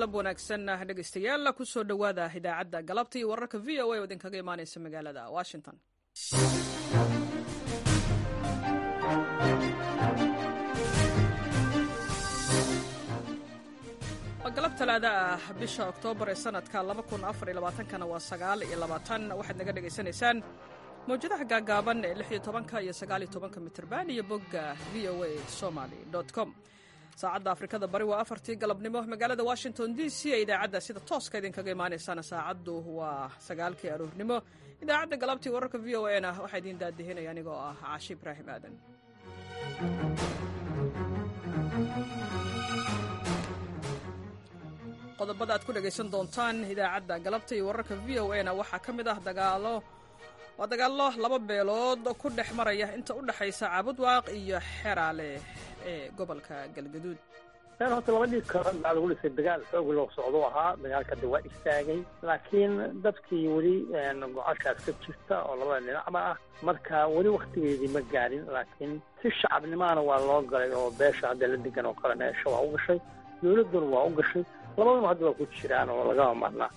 galab wanaagsan dhegaystayaal kusoo dhowaada idaacadda galabta iyo wararka v o a oo idinkaga imaanaysa magaalada washington waa galab talaada ah bisha oktoobar ee sanadka kana waa sagaal iyo labaatan waxaad naga dhegaysanaysaan mawjadaha gaagaaban ee lix iyo tobanka iyo sagaal iyo tobanka mitirban iyo bogga v o a somaly com saacadda afrikada bari waa afartii galabnimo magaalada washington d c ee idaacadda sida tooska idinkaga imaanaysana saacaddu waa sagaalkii aroornimo idaacadda galabtii wararka v o a na waxaa idiin daadihinaya anigoo ah caashi ibraahim aadan qodobada aad ku dhegaysan doontaan idaacadda galabta iyo wararka v o a na waxaa ka mid ah dagaalo waa dagaallo laba beelood ku dhex maraya inta u dhexaysa caabudwaaq iyo xeraale ee gobolka galgaduud meel horta labadii kale baa lagu dhisay dagaal xoog loo socdo ahaa dagaalka hadda waa istaagay laakiin dadkii weli gocashaas ka jirta oo labada dhinacba ah marka weli waktigeedii ma gaarin laakiin si shacabnimaana waa loo galay oo beesha hadda la degan oo kale meesha waa u gashay dowladduna waa u gashay labaduna hadda waa ku jiraan oo lagama marnaa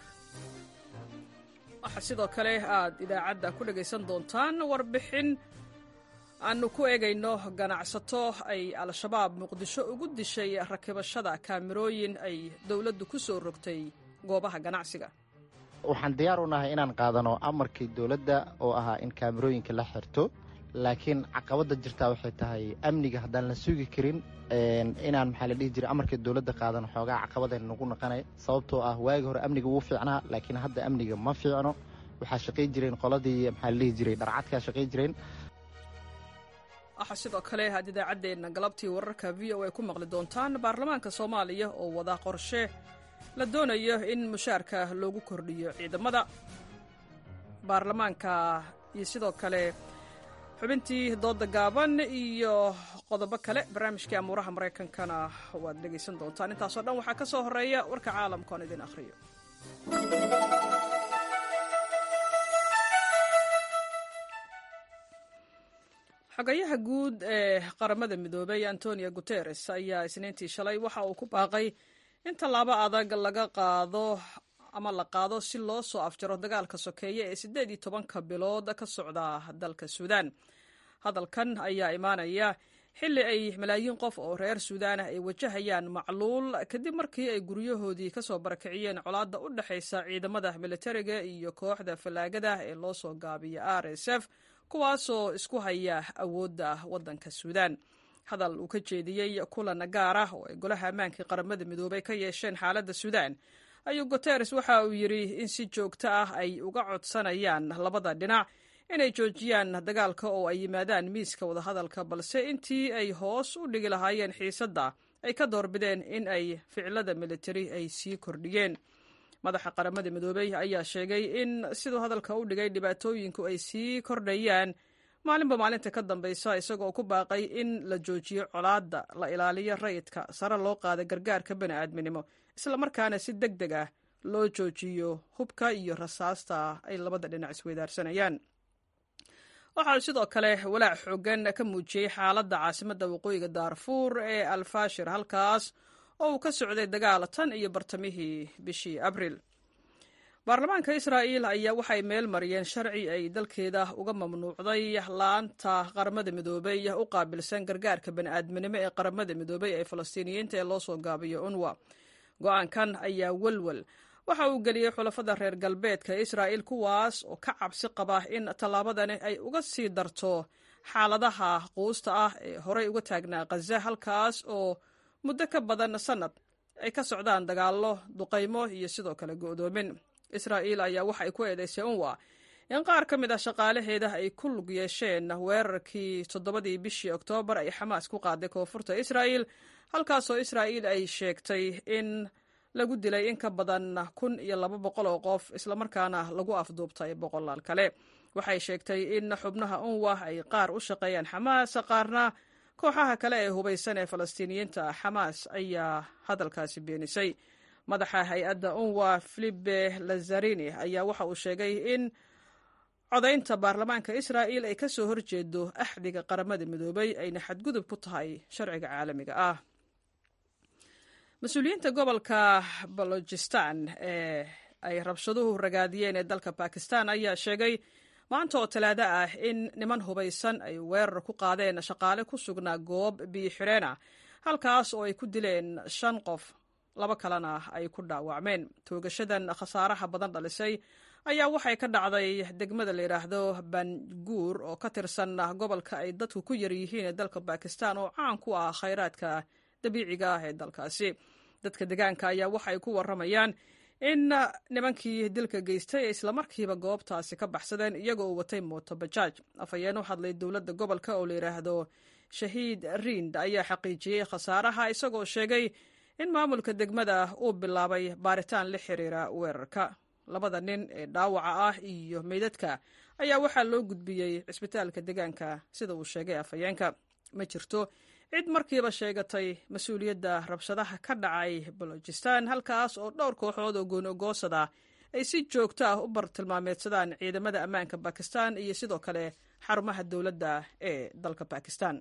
waxaa sidoo kale aad idaacadda ku dhegaysan doontaan warbixin aanu ku eegayno ganacsato ay al-shabaab muqdisho ugu dishay rakibashada kaamirooyin ay dowladdu ku soo rogtay goobaha ganacsiga waxaan diyaar u nahay inaan qaadano amarkii dowladda oo ahaa in kaamirooyinka la xirto laakiin caqabadda jirtaa waxay tahay amniga haddaan la sugi karin inaan maxaa la dhihi jiray amarkii dowladda qaadano xoogaa caqabadayna nagu naqanay sababtoo ah waagi hore amniga wuu fiicnaa laakiin hadda amniga ma fiicno waxaa shaqay jireen qoladii maxaa la dhihi jiray dharcadkaa shaqay jireen waxaa sidoo kale aad idaacaddeenna galabtii wararka v o a ku maqli doontaan baarlamaanka soomaaliya oo wada qorshe la doonayo in mushaarka loogu kordhiyo ciidamada baarlamaanka iyo sidoo kale xubintii dooda gaaban iyo qodobo kale barnaamijkii amuuraha maraykankana waad dhegaysan doontaan intaasoo dhan waxaa ka soo horeeya warka caalamka oon idin akhriyo xogayaha guud ee qaramada midoobay antonio guteres ayaa isniintii shalay waxa uu ku baaqay in tallaabo adag laga qaado ama la qaado si loo soo afjaro dagaalka sokeeye ee siddeed iyo tobanka bilood ka socda dalka suudaan hadalkan ayaa imaanaya xilli ay malaayiin qof oo reer suudaan ah ay wajahayaan macluul kadib markii ay guryahoodii ka soo barakiciyeen colaadda u dhexaysa ciidamada militariga iyo kooxda fallaagada ee loo soo gaabiya r s f kuwaasoo isku haya awoodda waddanka suudaan hadal uu ka jeediyey kulan gaar ah oo ay golaha ammaankii qaramada midoobay ka yeesheen xaaladda suudaan ayuu guteres waxa uu yidhi in si joogto ah ay uga codsanayaan labada dhinac inay joojiyaan dagaalka oo ay yimaadaan miiska wadahadalka balse intii ay hoos u dhigi lahaayeen xiisadda ay ka doorbideen in ay ficilada militari ay sii kordhiyeen madaxa qaramada midoobey ayaa sheegay in siduu hadalka u dhigay dhibaatooyinku ay sii kordhayaan maalinba maalinta ka dambaysa isagoo ku baaqay in la joojiyo colaadda la ilaaliyo rayidka sare loo qaada gargaarka bani'aadminimo islamarkaana si deg deg ah loo joojiyo hubka iyo rasaasta ay labada dhinac isweydaarsanayaan waxa uu sidoo kale walaac xoogan ka muujiyey xaaladda caasimadda waqooyiga daarfuur ee alfashir halkaas oo uu ka socday dagaal tan iyo bartamihii bishii abril baarlamaanka israa'iil ayaa waxay meel mariyeen sharci ay dalkeeda uga mamnuucday laanta qaramada midoobey u qaabilsan gargaarka bani'aadminimo ee qaramada midoobey ee falastiiniyiinta ee loo soo gaabiyo unwa go-aankan ayaa welwel waxa uu geliyey xulafada reer galbeedka israa'iil kuwaas oo ka cabsi qaba in tallaabadani ay uga sii darto xaaladaha quusta ah ee horey uga taagnaa khaza halkaas oo muddo ka badan sannad ay ka socdaan dagaallo duqaymo iyo sidoo kale go'doomin israa'iil ayaa waxa ay ku eedaysay unwa in qaar ka mid ah shaqaalaheeda ay ku lug yeesheen weerarkii toddobadii bishii oktoobar ay xamaas ku qaaday koonfurta israa'iil halkaasoo israa'iil ay sheegtay in lagu dilay in ka badan kun iyo laba boqol oo qof islamarkaana lagu afduubtay boqolaal kale waxay sheegtay in xubnaha unwa ay qaar u shaqeeyaan xamaas qaarna kooxaha kale ee hubaysan ee falastiiniyiinta xamaas ayaa hadalkaasi beenisay madaxa hay-adda unwa filipe lazarini ayaa waxa uu sheegay in codaynta baarlamaanka israa'iil ay ka soo horjeedo axdiga qaramada midoobay ayna xadgudub ku tahay sharciga caalamiga ah mas-uuliyiinta gobolka balojistan ee ay rabshaduhu ragaadiyeen ee dalka bakistan ayaa sheegay maanta oo talaado ah in niman hubaysan ay weerar ku qaadeen shaqaale ku sugnaa goob biyo xireenah halkaas oo ay ku dileen shan qof laba kalena ay ku dhaawacmeen toogashadan khasaaraha badan dhalisay ayaa waxay ka dhacday degmada la yidhaahdo banguur oo ka tirsan gobolka ay dadku ku yar yihiin ee dalka bakistan oo caan ku ah khayraadka dabiiciga ah ee dalkaasi dadka degaanka ayaa waxay ku waramayaan in nimankii dilka geystay ee islamarkiiba goobtaasi ka baxsadeen iyagoo watay mooto bajaaj afhayeen u hadlay dowladda gobolka oo la yidhaahdo shahiid rind ayaa xaqiijiyey khasaaraha isagoo sheegay in maamulka degmada uu bilaabay baaritaan la xiriira weerarka labada nin ee dhaawaca ah iyo meydadka ayaa waxaa loo gudbiyey cisbitaalka deegaanka sida uu sheegay afhayeenka ma jirto cid markiiba sheegatay mas-uuliyadda rabshadaha ka dhacay balojistan halkaas oo dhowr kooxood oo gooni-ogoosada ay si joogto ah u bartilmaameedsadaan ciidamada ammaanka bakistan iyo sidoo kale xarumaha dowladda ee dalka bakistan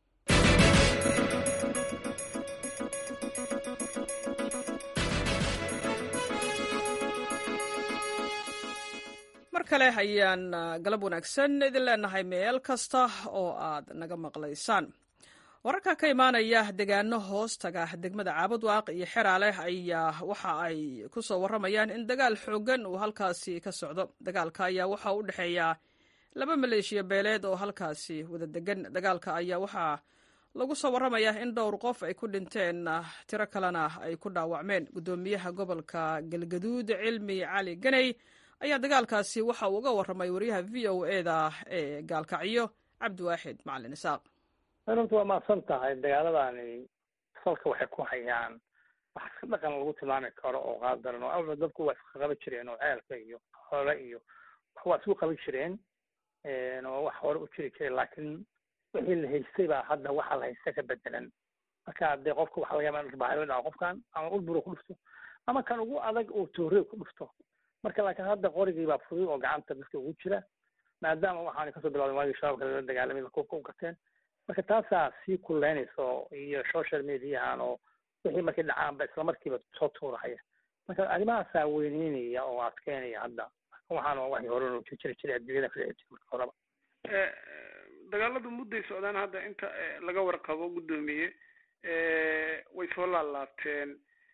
mar kale ayaan galab wanaagsan idin leenahay meel kasta oo aad naga maqlaysaan wararka ka imaanaya degaano hoostaga degmada caabudwaaq iyo xeraaleh ayaa waxa ay ku soo waramayaan in dagaal xoogan uu halkaasi ka socdo dagaalka ayaa waxa u dhexeeya laba maleeshiya beeleed oo halkaasi wada degan dagaalka ayaa waxaa lagu soo waramayaa in dhowr qof ay ku dhinteen tiro kalena ay ku dhaawacmeen guddoomiyaha gobolka galgaduud cilmi cali ganey ayaa dagaalkaasi waxa uu uga waramay wariyaha v o eda ee gaalkacyo cabdiwaaxid macalin isaaq runta waa mahadsan tahay dagaaladani salka waxay ku hayaan wax iska dhaqan lagu tilmaami karo oo qaadaran oo awla dadku waa iska qaban jireen oo ceelka iyo xoole iyo wax waa isku qaban jireen oo wax hore u jiri jiray laakiin wixii la haystay baa hadda waxa la haysta ka bedelan marka dee qofka waxa laga yaaba bahalo dhaco qofkan ama ulburo ku dhufto ama kan ugu adag uu toorey ku dhufto marka laakiin hadda qorigii baa fudud oo gacanta dadka ugu jira maadaama waxaana kasoo bilowday waagii shabaabka lala dagaalamay kuubka u gateen marka taasaa sii kuleynayso iyo social mediahan oo wixii markay dhacaanba isla markiiba soo tuurahaya marka arrimahaasaa weyneynaya oo adkeynaya hadda waxaan waxii hore loo jiri jiray adduunyada ka dhici jiray marka horeba dagaaladu mudday socdaan hadda inta laga warqabo guddoomiye way soo laalaabteen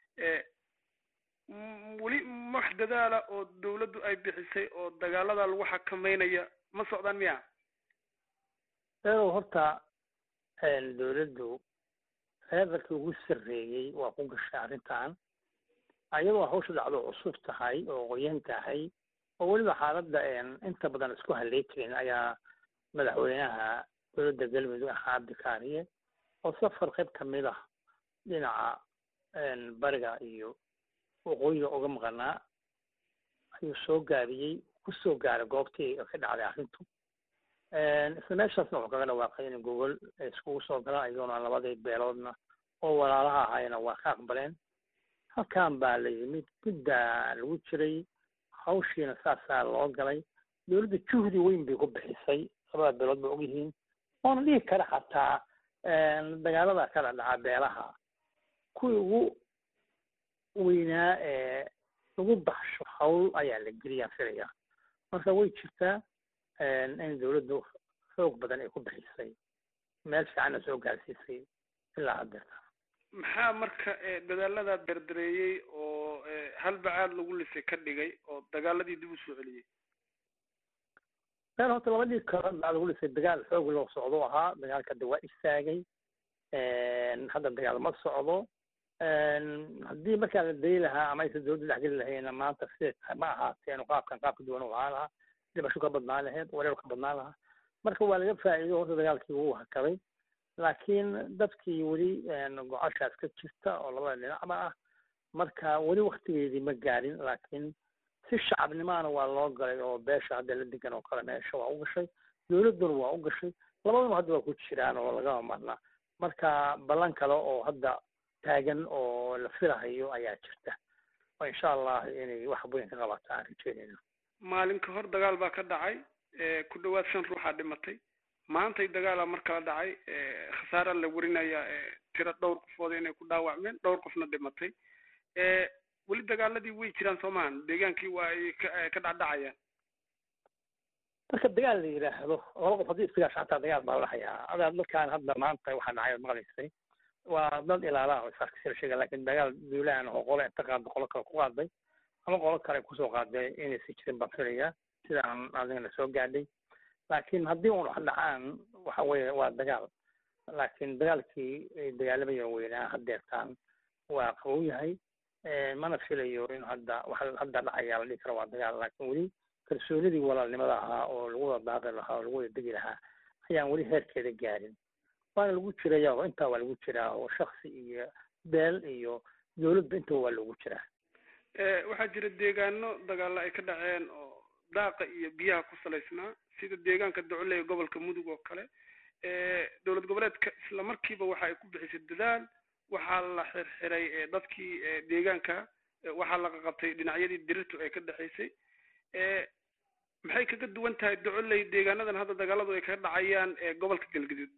weli wax dadaala oo dawladdu ay bixisay oo dagaalada lagu xakameynaya ma socdaan miya eedow horta dawladdu reerarkii ugu sarreeyey waa ku gashay arrintan ayadoo hawsha dhacdo cusub tahay oo qoyan tahay oo weliba xaaladda inta badan isku haley jirin ayaa madaxweynaha dowladda galmudug ahaa cabdikaariye oo safar qayb kamid ah dhinaca bariga iyo waqooyiga uga maqanaa ayuu soo gaabiyey kusoo gaaray goobtii ka dhacday arrintu isla meeshaasna wuxuu kaga dhawaaqay in gogol iskugu soo galaan iyadoona labadii beeloodna oo walaalaha ahayna waa ka aqbaleen halkan baa la yimid guddaa lagu jiray hawshiina saasaa loo galay dowladda juhdi weyn bay ku bixisay labada beelood ba ogyihiin oona dhihi kara xataa dagaalada kala dhaca beelaha kuwii ugu weynaa ee lagu baxsho hawl ayaa la geliyaa filaya marka way jirtaa in dawladdu xoog badan ay ku bixisay meel fiicanna soo gaarsiisay ilaa haddeerta maxaa marka dadaalada derdereeyey oo halbacaad lagu lisay ka dhigay oo dagaaladii dib u soo celiyey meel horta labadii kale baa lagu lisay dagaal xoog loo socdo ahaa dagaalka hadda waa istaagay hadda dagaal ma socdo haddii markaa la dayi lahaa ama aysan dawladda dhexgeli lahayna maanta sida ma ahaateen qaabkan qaabka duwan u ahaa lahaa dhibasho ka badnaan lahayd wareer ka badnaan lahaa marka waa laga faa'iido horta dagaalkii wuu hakaday laakiin dadkii weli gocashaas ka jirta oo labada dhinacba ah marka weli waktigeedii ma gaarin laakiin si shacabnimaana waa loo galay oo beesha hadda la degan oo kale meesha waa u gashay dawladduna waa u gashay labaduna hadda waa ku jiraan oo lagama marna marka ballan kale oo hadda taagan oo la filahayo ayaa jirta oo insha allah inay wax weyn ka qabataan rajeynayna maalin ka hor dagaal baa ka dhacay ku dhawaad shan ruuxaa dhimatay maantay dagaala mar kala dhacay khasaara la warinaya tiro dhowr qofood inay ku dhaawacmeen dhowr qofna dhimatay weli dagaaladii way jiraan soomahan deegaankii waa ay ka dhacdhacayaan marka dagaal la yidhaahdo laba qof haddii isdagaasho xataa dagaal baa lahayaa adaa dadkaan hadda maanta waxaa dhacay ad maqlaysay waa dad ilaalaha oo isaarkasila sheega lakin dagaal duulaan oo qole inta qaada qolo kale ku qaaday ama qolo kale kusoo qaaday inaysan jirin baan filayaa sidaan adigana soo gaadhay laakiin haddii un wax dhacaan waxa weeye waa dagaal laakiin dagaalkii ay dagaalamayeen weynaa haddeertaan waa qabow yahay mana filayo in hadda waxa hadda dhacaya la dhihi karo waa dagaal laakiin weli kalsoonidii walaalnimada ahaa oo lagu wada daaqi lahaa oo lagu wada degi lahaa ayaan weli heerkeeda gaarin waana lagu jiraya oo intaa waa lagu jiraa oo shaksi iyo beel iyo dowladba intaba waa lagu jiraa waxaa jira deegaano dagaalo ay ka dhaceen oo daaqa iyo biyaha ku salaysnaa sida deegaanka docoley gobolka mudug oo kale dowlad goboleedka isla markiiba waxa ay ku bixisay dadaal waxaa la xirxiray dadkii deegaanka waxaa la qaqabtay dhinacyadii dirirtu ay ka dhexaysay maxay kaga duwan tahay docoley deegaanadan hadda dagaaladu ay kaga dhacayaan gobolka galgaduud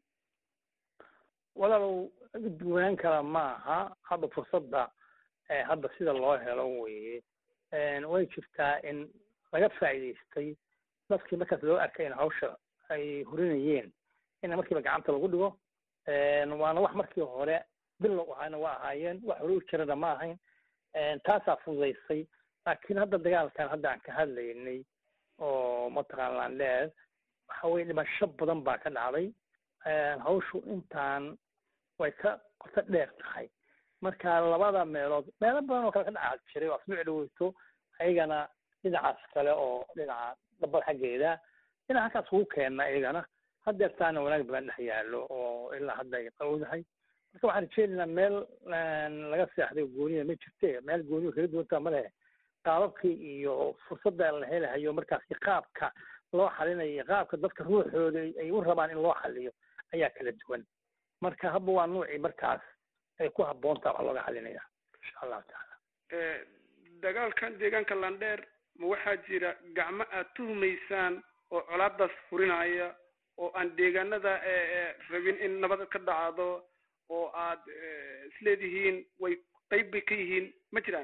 walaalow duwanaan kala ma aha hadda fursadda hadda sida loo helo weye way jirtaa in laga faa'iidaystay dadkii markaas loo arkay in hawsha ay hurinayeen in markiiba gacanta lagu dhigo waana wax markii hore bilow ahaana waa ahaayeen wax hore u jirana ma ahayn taasaa fududaysay laakiin hadda dagaalkan hadda aan ka hadlaynay oo mataqaan landheer waxa weye dhimasho badan baa ka dhacday hawshu intaan way ka qoto dheer tahay marka labada meelood meelo badan oo kale ka dhaca jiray oo asbuuc dhaweyto ayagana dhinacaas kale oo dhinaca dabada xaggeeda dhinaca halkaas ugu keenna iyagana haddeertaana wanaag badan dhex yaallo oo ilaa hadda ay qawdahay marka waxaan rajeynaynaa meel laga seexday gooniya ma jirte meel gooniya kaga duwantaa ma lehe qaababkii iyo fursadda la helahayo markaasi qaabka loo xalinayo iyo qaabka dadka ruuxooda ay u rabaan in loo xaliyo ayaa kala duwan marka hadba waa nuucii markaas ay ku habboontaa wax looga xalinaya insha allahu tacaala dagaalkan deegaanka landheer ma waxaa jira gacmo aad tuhumaysaan oo colaadaas furinaya oo aan deegaanada rabin in nabad ka dhacdo oo aad isleedihiin way qayb bay ka yihiin ma jiraan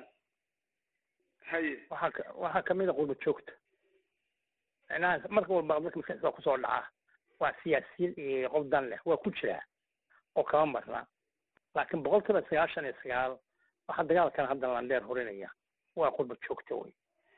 haye waxaa ka waxaa kamid a qurba joogta macnaha marka walba dadka maskaxdiisa kusoo dhaca waa siyaasiyiin iyo qof dan leh waa ku jiraa oo kama marna laakiin boqolkiiba sagaashan iyo sagaal waxaa dagaalkan hadda landheer horinaya waa qurba joogta wey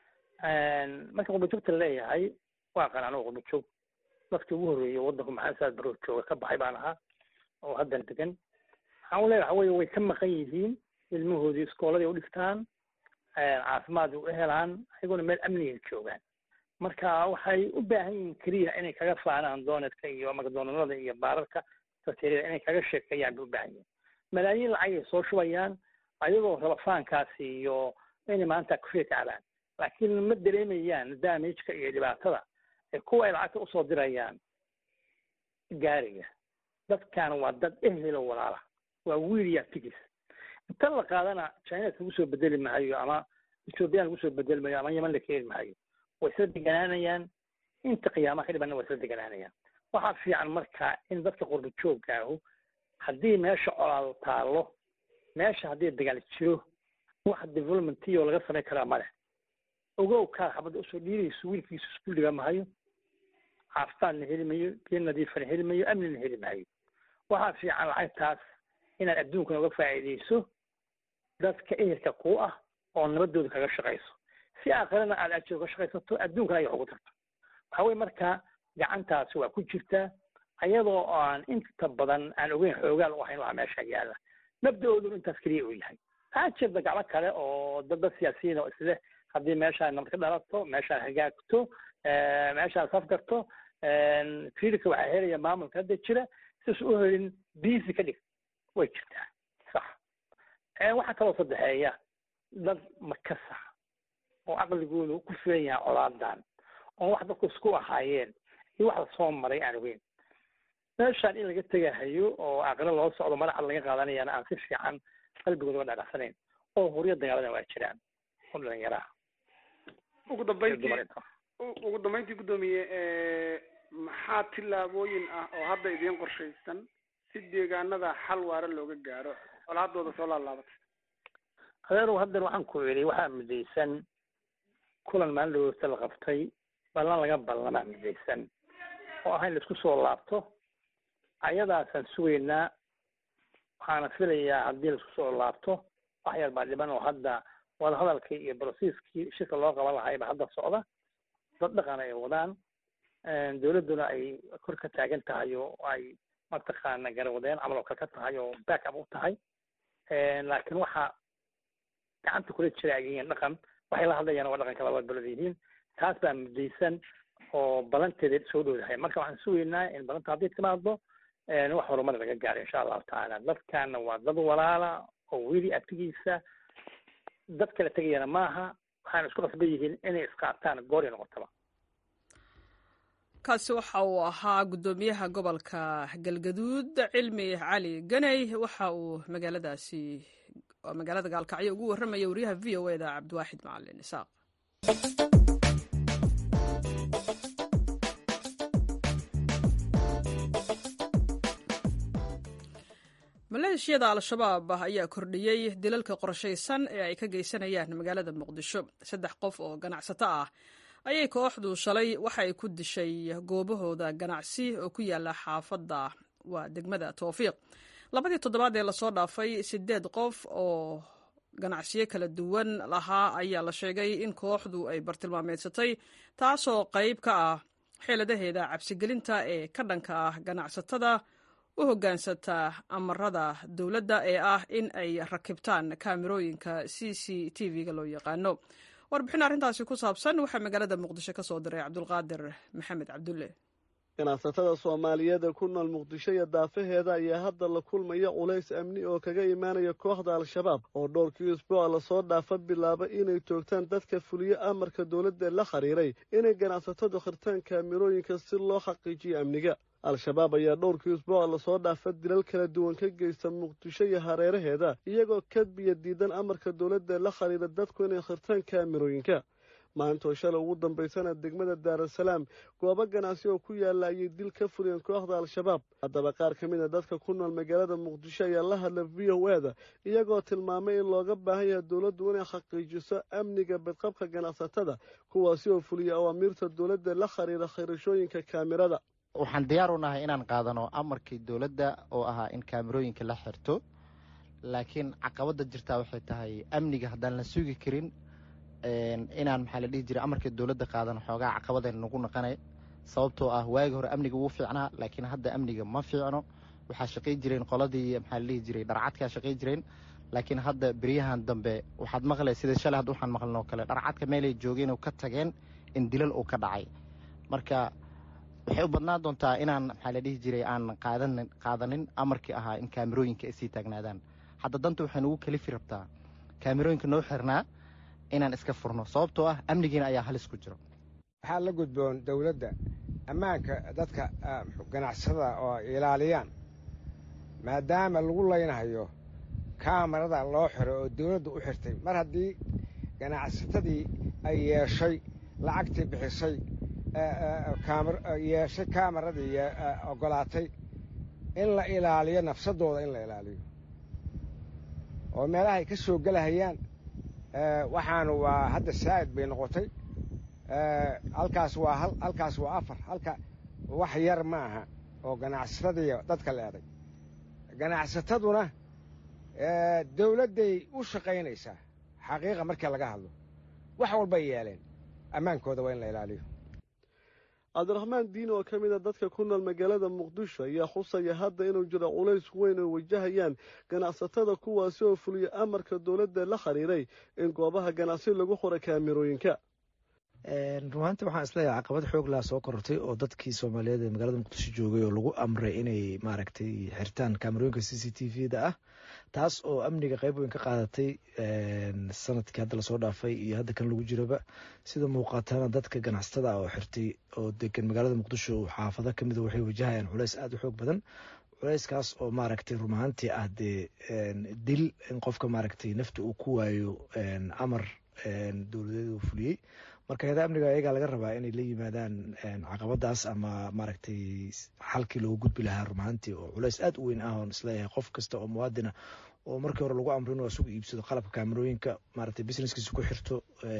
marka qurba joogta laleeyahay waa qanaano qurba joog dadkii ugu horreeyay waddanku maxamed saad baroo jooga ka baxay baan ahaa oo haddan degan waxaan u leeyahay waxa weeye way ka maqan yihiin ilmahoodii iskooladii u dhigtaan caafimaad u helaan ayaguna meel amniga joogaan marka waxay u baahan yihiin keliya inay kaga faanaan doonetka iyo magdoonalada iyo baararka sateeriyada inay kaga sheekeeyaan bay u baahan yihiin malaayiin lacag ay soo shubayaan ayagoo raba faankaasi iyo inay maanta kufriya tacbaan laakiin ma dareemayaan damageka iyo dhibaatada ee kuwa ay lacagta usoo dirayaan gaariga dadkan waa dad ehelo walaala waa wiil ya tigis inta la qaadana china lagu soo bedeli maayo ama ethoobiyan lagu soo bedeli maayo ama yeman la keeni maayo way isla deganaanayaan inta qiyaamaha ka dhibana way isla deganaanayaan waxaa fiican marka in dadka qurba joogaahu haddii meesha colaal taalo meesha haddii dagaal jiro wax developmentiyo laga samayn karaa male ogow kaa xabadda usoo dhiirayso wiilkiisu iskuul dhiga mahayo caafimaadna heli mayo biyo nadiifana heli mayo amnina heli maayo waxaa fiican lacagtaas inaad adduunkana uga faa'iidayso dadka ehelka kuu ah oo nabadooda kaga shaqayso si aakhirana aad ajir uga shaqaysato adduunkana ay wax ugu tarto waxa weye marka gacantaasi waa ku jirtaa ayadoo aan inta badan aan ogeyn xoogaal u ahayn waxa meesha yaala mabda-oodu intaas keliya uu yahay waxaa jirta gacmo kale oo dad dad siyaasiyiin oo isleh haddii meeshaan nabad ka dhalato meeshaan hagaagto meeshaan safgarto fiilka waxaa helaya maamulka hadda jira sidaas u helin biisi ka dhig way jirtaa sax waxaa kaloo saddexeeya dad makasa oo caqligoodu ku filan yahay colaadan oo wax dadku isku ahaayeen iyo wax lasoo maray aan ogeyn meeshaan in laga tegahayo oo aqlo loo socdo madaxa laga qaadanayana aan si fiican qalbigooda uga dhadhacsanayn oo huryo dagaaladan waa jiraan oo dhalinyaraa ugu dambeyntii ugu dambeyntii guddoomiye maxaa tillaabooyin ah oo hadda idiin qorshaysan si deegaanada xal waara looga gaaro colaadooda soo laalaabatay adeerow haddeer waxaan ku idhi waxaa midaysan kulan maalin dhaweysta la qabtay ballan laga ballamaa midaysan oo ah in laisku soo laabto ayadaasaan sugaynaa waxaana filayaa haddii laisku soo laabto wax yar baa dhiban oo hadda wadahadalkii iyo brosiiskii shirka loo qaban lahayba hadda socda dad dhaqan ay wadaan dowladduna ay kor ka taagan tahay oo ay mataqaana garawadeen camal oo kale ka tahay oo back up u tahay laakiin waxa gacanta kula jira ay yihiin dhaqan waxay la hadlayaan waa dhaqanka labada beled yihiin taas baa mudaysan oo balanteeda soo dhowdahay marka waxaan sugaynaa in balanta haddii timaado wax horumar laga gaaro insha allahu tacaala dadkaana waa dad walaala oo weli abtigiisa dad kala tegayana maaha waxaana isku qasban yihiin inay isqaataan goori noqotaba kaasi waxa uu ahaa guddoomiyaha gobolka galgaduud cilmi cali ganey waxa uu magaaladaasi magaalada gaalkacyo ugu warramaya wariyaha v o eda cabdiwaaxid macalin isaaq maleeshiyada al-shabaab ayaa kordhiyey dilalka qorshaysan ee ay ka geysanayaan magaalada muqdisho saddex qof oo ganacsato ah ayay kooxdu shalay waxa ay ku dishay goobahooda ganacsi oo ku yaala xaafadda waa degmada towfiiq labadii toddobaad ee lasoo dhaafay siddeed qof oo ganacsiyo kala duwan lahaa ayaa la sheegay in kooxdu ay bartilmaameedsatay taasoo qayb ka ah xeeladaheeda cabsigelinta ee ka dhanka ah ganacsatada u hoggaansata amarada dowladda ee ah in ay rakibtaan kaamirooyinka c c t v-ga loo yaqaano warbixin arrintaasi ku saabsan waxaa magaalada muqdisho ka soo diray cabdulqaadir maxamed cabdulle ganacsatada soomaaliyeed ee ku nool muqdisho iyo daafaheeda ayaa hadda la kulmaya culays amni oo kaga imaanaya kooxda al-shabaab oo dhowrkii usbuuca lasoo dhaafa bilaaba inay toogtaan dadka fuliyo amarka dowladda la xiriiray inay ganacsatadu khirtaan kaamirooyinka si loo xaqiijiyo amniga al-shabaab ayaa dhowrkii usbuuca lasoo dhaafa dilal kala duwan ka geysta muqdisho iyo hareeraheeda iyagoo kadbiya diidan amarka dowladda la xiriira dadku inay khirtaan kaamirooyinka maantoo shalay ugu dambaysana degmada daarasalaam goobo ganacsi oo ku yaalla ayay dil ka fuliyeen kooxda al-shabaab haddaba qaar ka mid a dadka ku nool magaalada muqdisho ayaa la hadla v o eda iyagoo tilmaamay in looga baahan yahay dowladdu inay xaqiijiso amniga badqabka ganacsatada kuwaasi oo fuliya awaamiirta dowladda la xiriira khirashooyinka kaamirada waxaan diyaar u nahay inaan qaadano amarkii dowladda oo ahaa in kaamirooyinka la xirto laakiin caqabadda jirtaa waxay tahay amniga haddaan la sugi karin inaan maxaa la dhihi jiray amarkii dowladda qaadano xoogaa caqabadayna nagu naqanay sababtoo ah waagi hore amniga wuu fiicnaa laakiin hadda amniga ma fiicno waxaa shaqay jireen qoladii maxaa la dhihi jiray dharcadkaa shaqay jireen laakiin hadda beryahan dambe waxaad maqlay sida shalay hadda waxaan maqlinoo kale dharcadka meelay joogeen oo ka tageen in dilal uu ka dhacay marka waxay u badnaan doontaa inaan maxaa la dhihi jiray aan qaadan qaadanin amarkii ahaa in kaamirooyinka ay sii taagnaadaan hadda danta waxay nagu kalifi rabtaa kaamirooyinka noo xirnaa inaan iska furno sababtoo ah amnigiina ayaa halis ku jiro waxaa la gudboon dawladda ammaanka dadka ganacsada oo ilaaliyaan maadaama lagu laynahayo kaamarada loo xiro oo dawladdu u xirtay mar haddii ganacsatadii ay yeeshay lacagtii bixisay yeeshay kaamaradii oggolaatay in la ilaaliyo nafsadooda in la ilaaliyo oo meelahay ka soo gelahayaan waxaanu waa hadda saa'id bay noqotay halkaas waa halkaas waa afar halka wax yar ma aha oo ganacsatadiiyo dadka leeday ganacsataduna dawladday u shaqaynaysaa xaqiiqa markii laga hadlo wax walbay yeeleen ammaankooda waa in la ilaaliyo cabdiraxmaan diin oo ka mid a dadka ku nool magaalada muqdisho ayaa xusaya hadda inuu jiro culays weyn oo wajahayaan ganacsatada kuwaasi oo fuliya amarka dowladda la xiriiray in goobaha ganacsi lagu xura kaamirooyinka runaantii waxaan isleeyahay caqabad xoog laa soo korortay oo dadkii soomaaliyeed ee magaalada muqdisho joogay oo lagu amray inay maaragtay xirtaan kaamirooyinka c c t v da ah taas oo amniga qeyb weyn ka qaadatay sanadkii hadda lasoo dhaafay iyo hadda kan lagu jiraba sida muuqatana dadka ganacsatada ah oo xirtay oo degan magaalada muqdisho xaafado kamid a waxay wajahayaan culeys aada u xoog badan culeyskaas oo maaragtay run ahaantii ah dee dil in qofka maaragtay nafta uu ku waayo amar dowladeed uu fuliyey marka hay-ada amniga ayagaa laga rabaa inay la yimaadaan caqabadaas ama maaragtay xalkii loogu gudbi lahaa rumaantii oo culeys aad u weyn ah oon isleeyahay qof kasta oo muwaadina oo markii hore lagu amro inuu asugu iibsado qalabka kaamerooyinka maaragtay businesskiisa ku xirto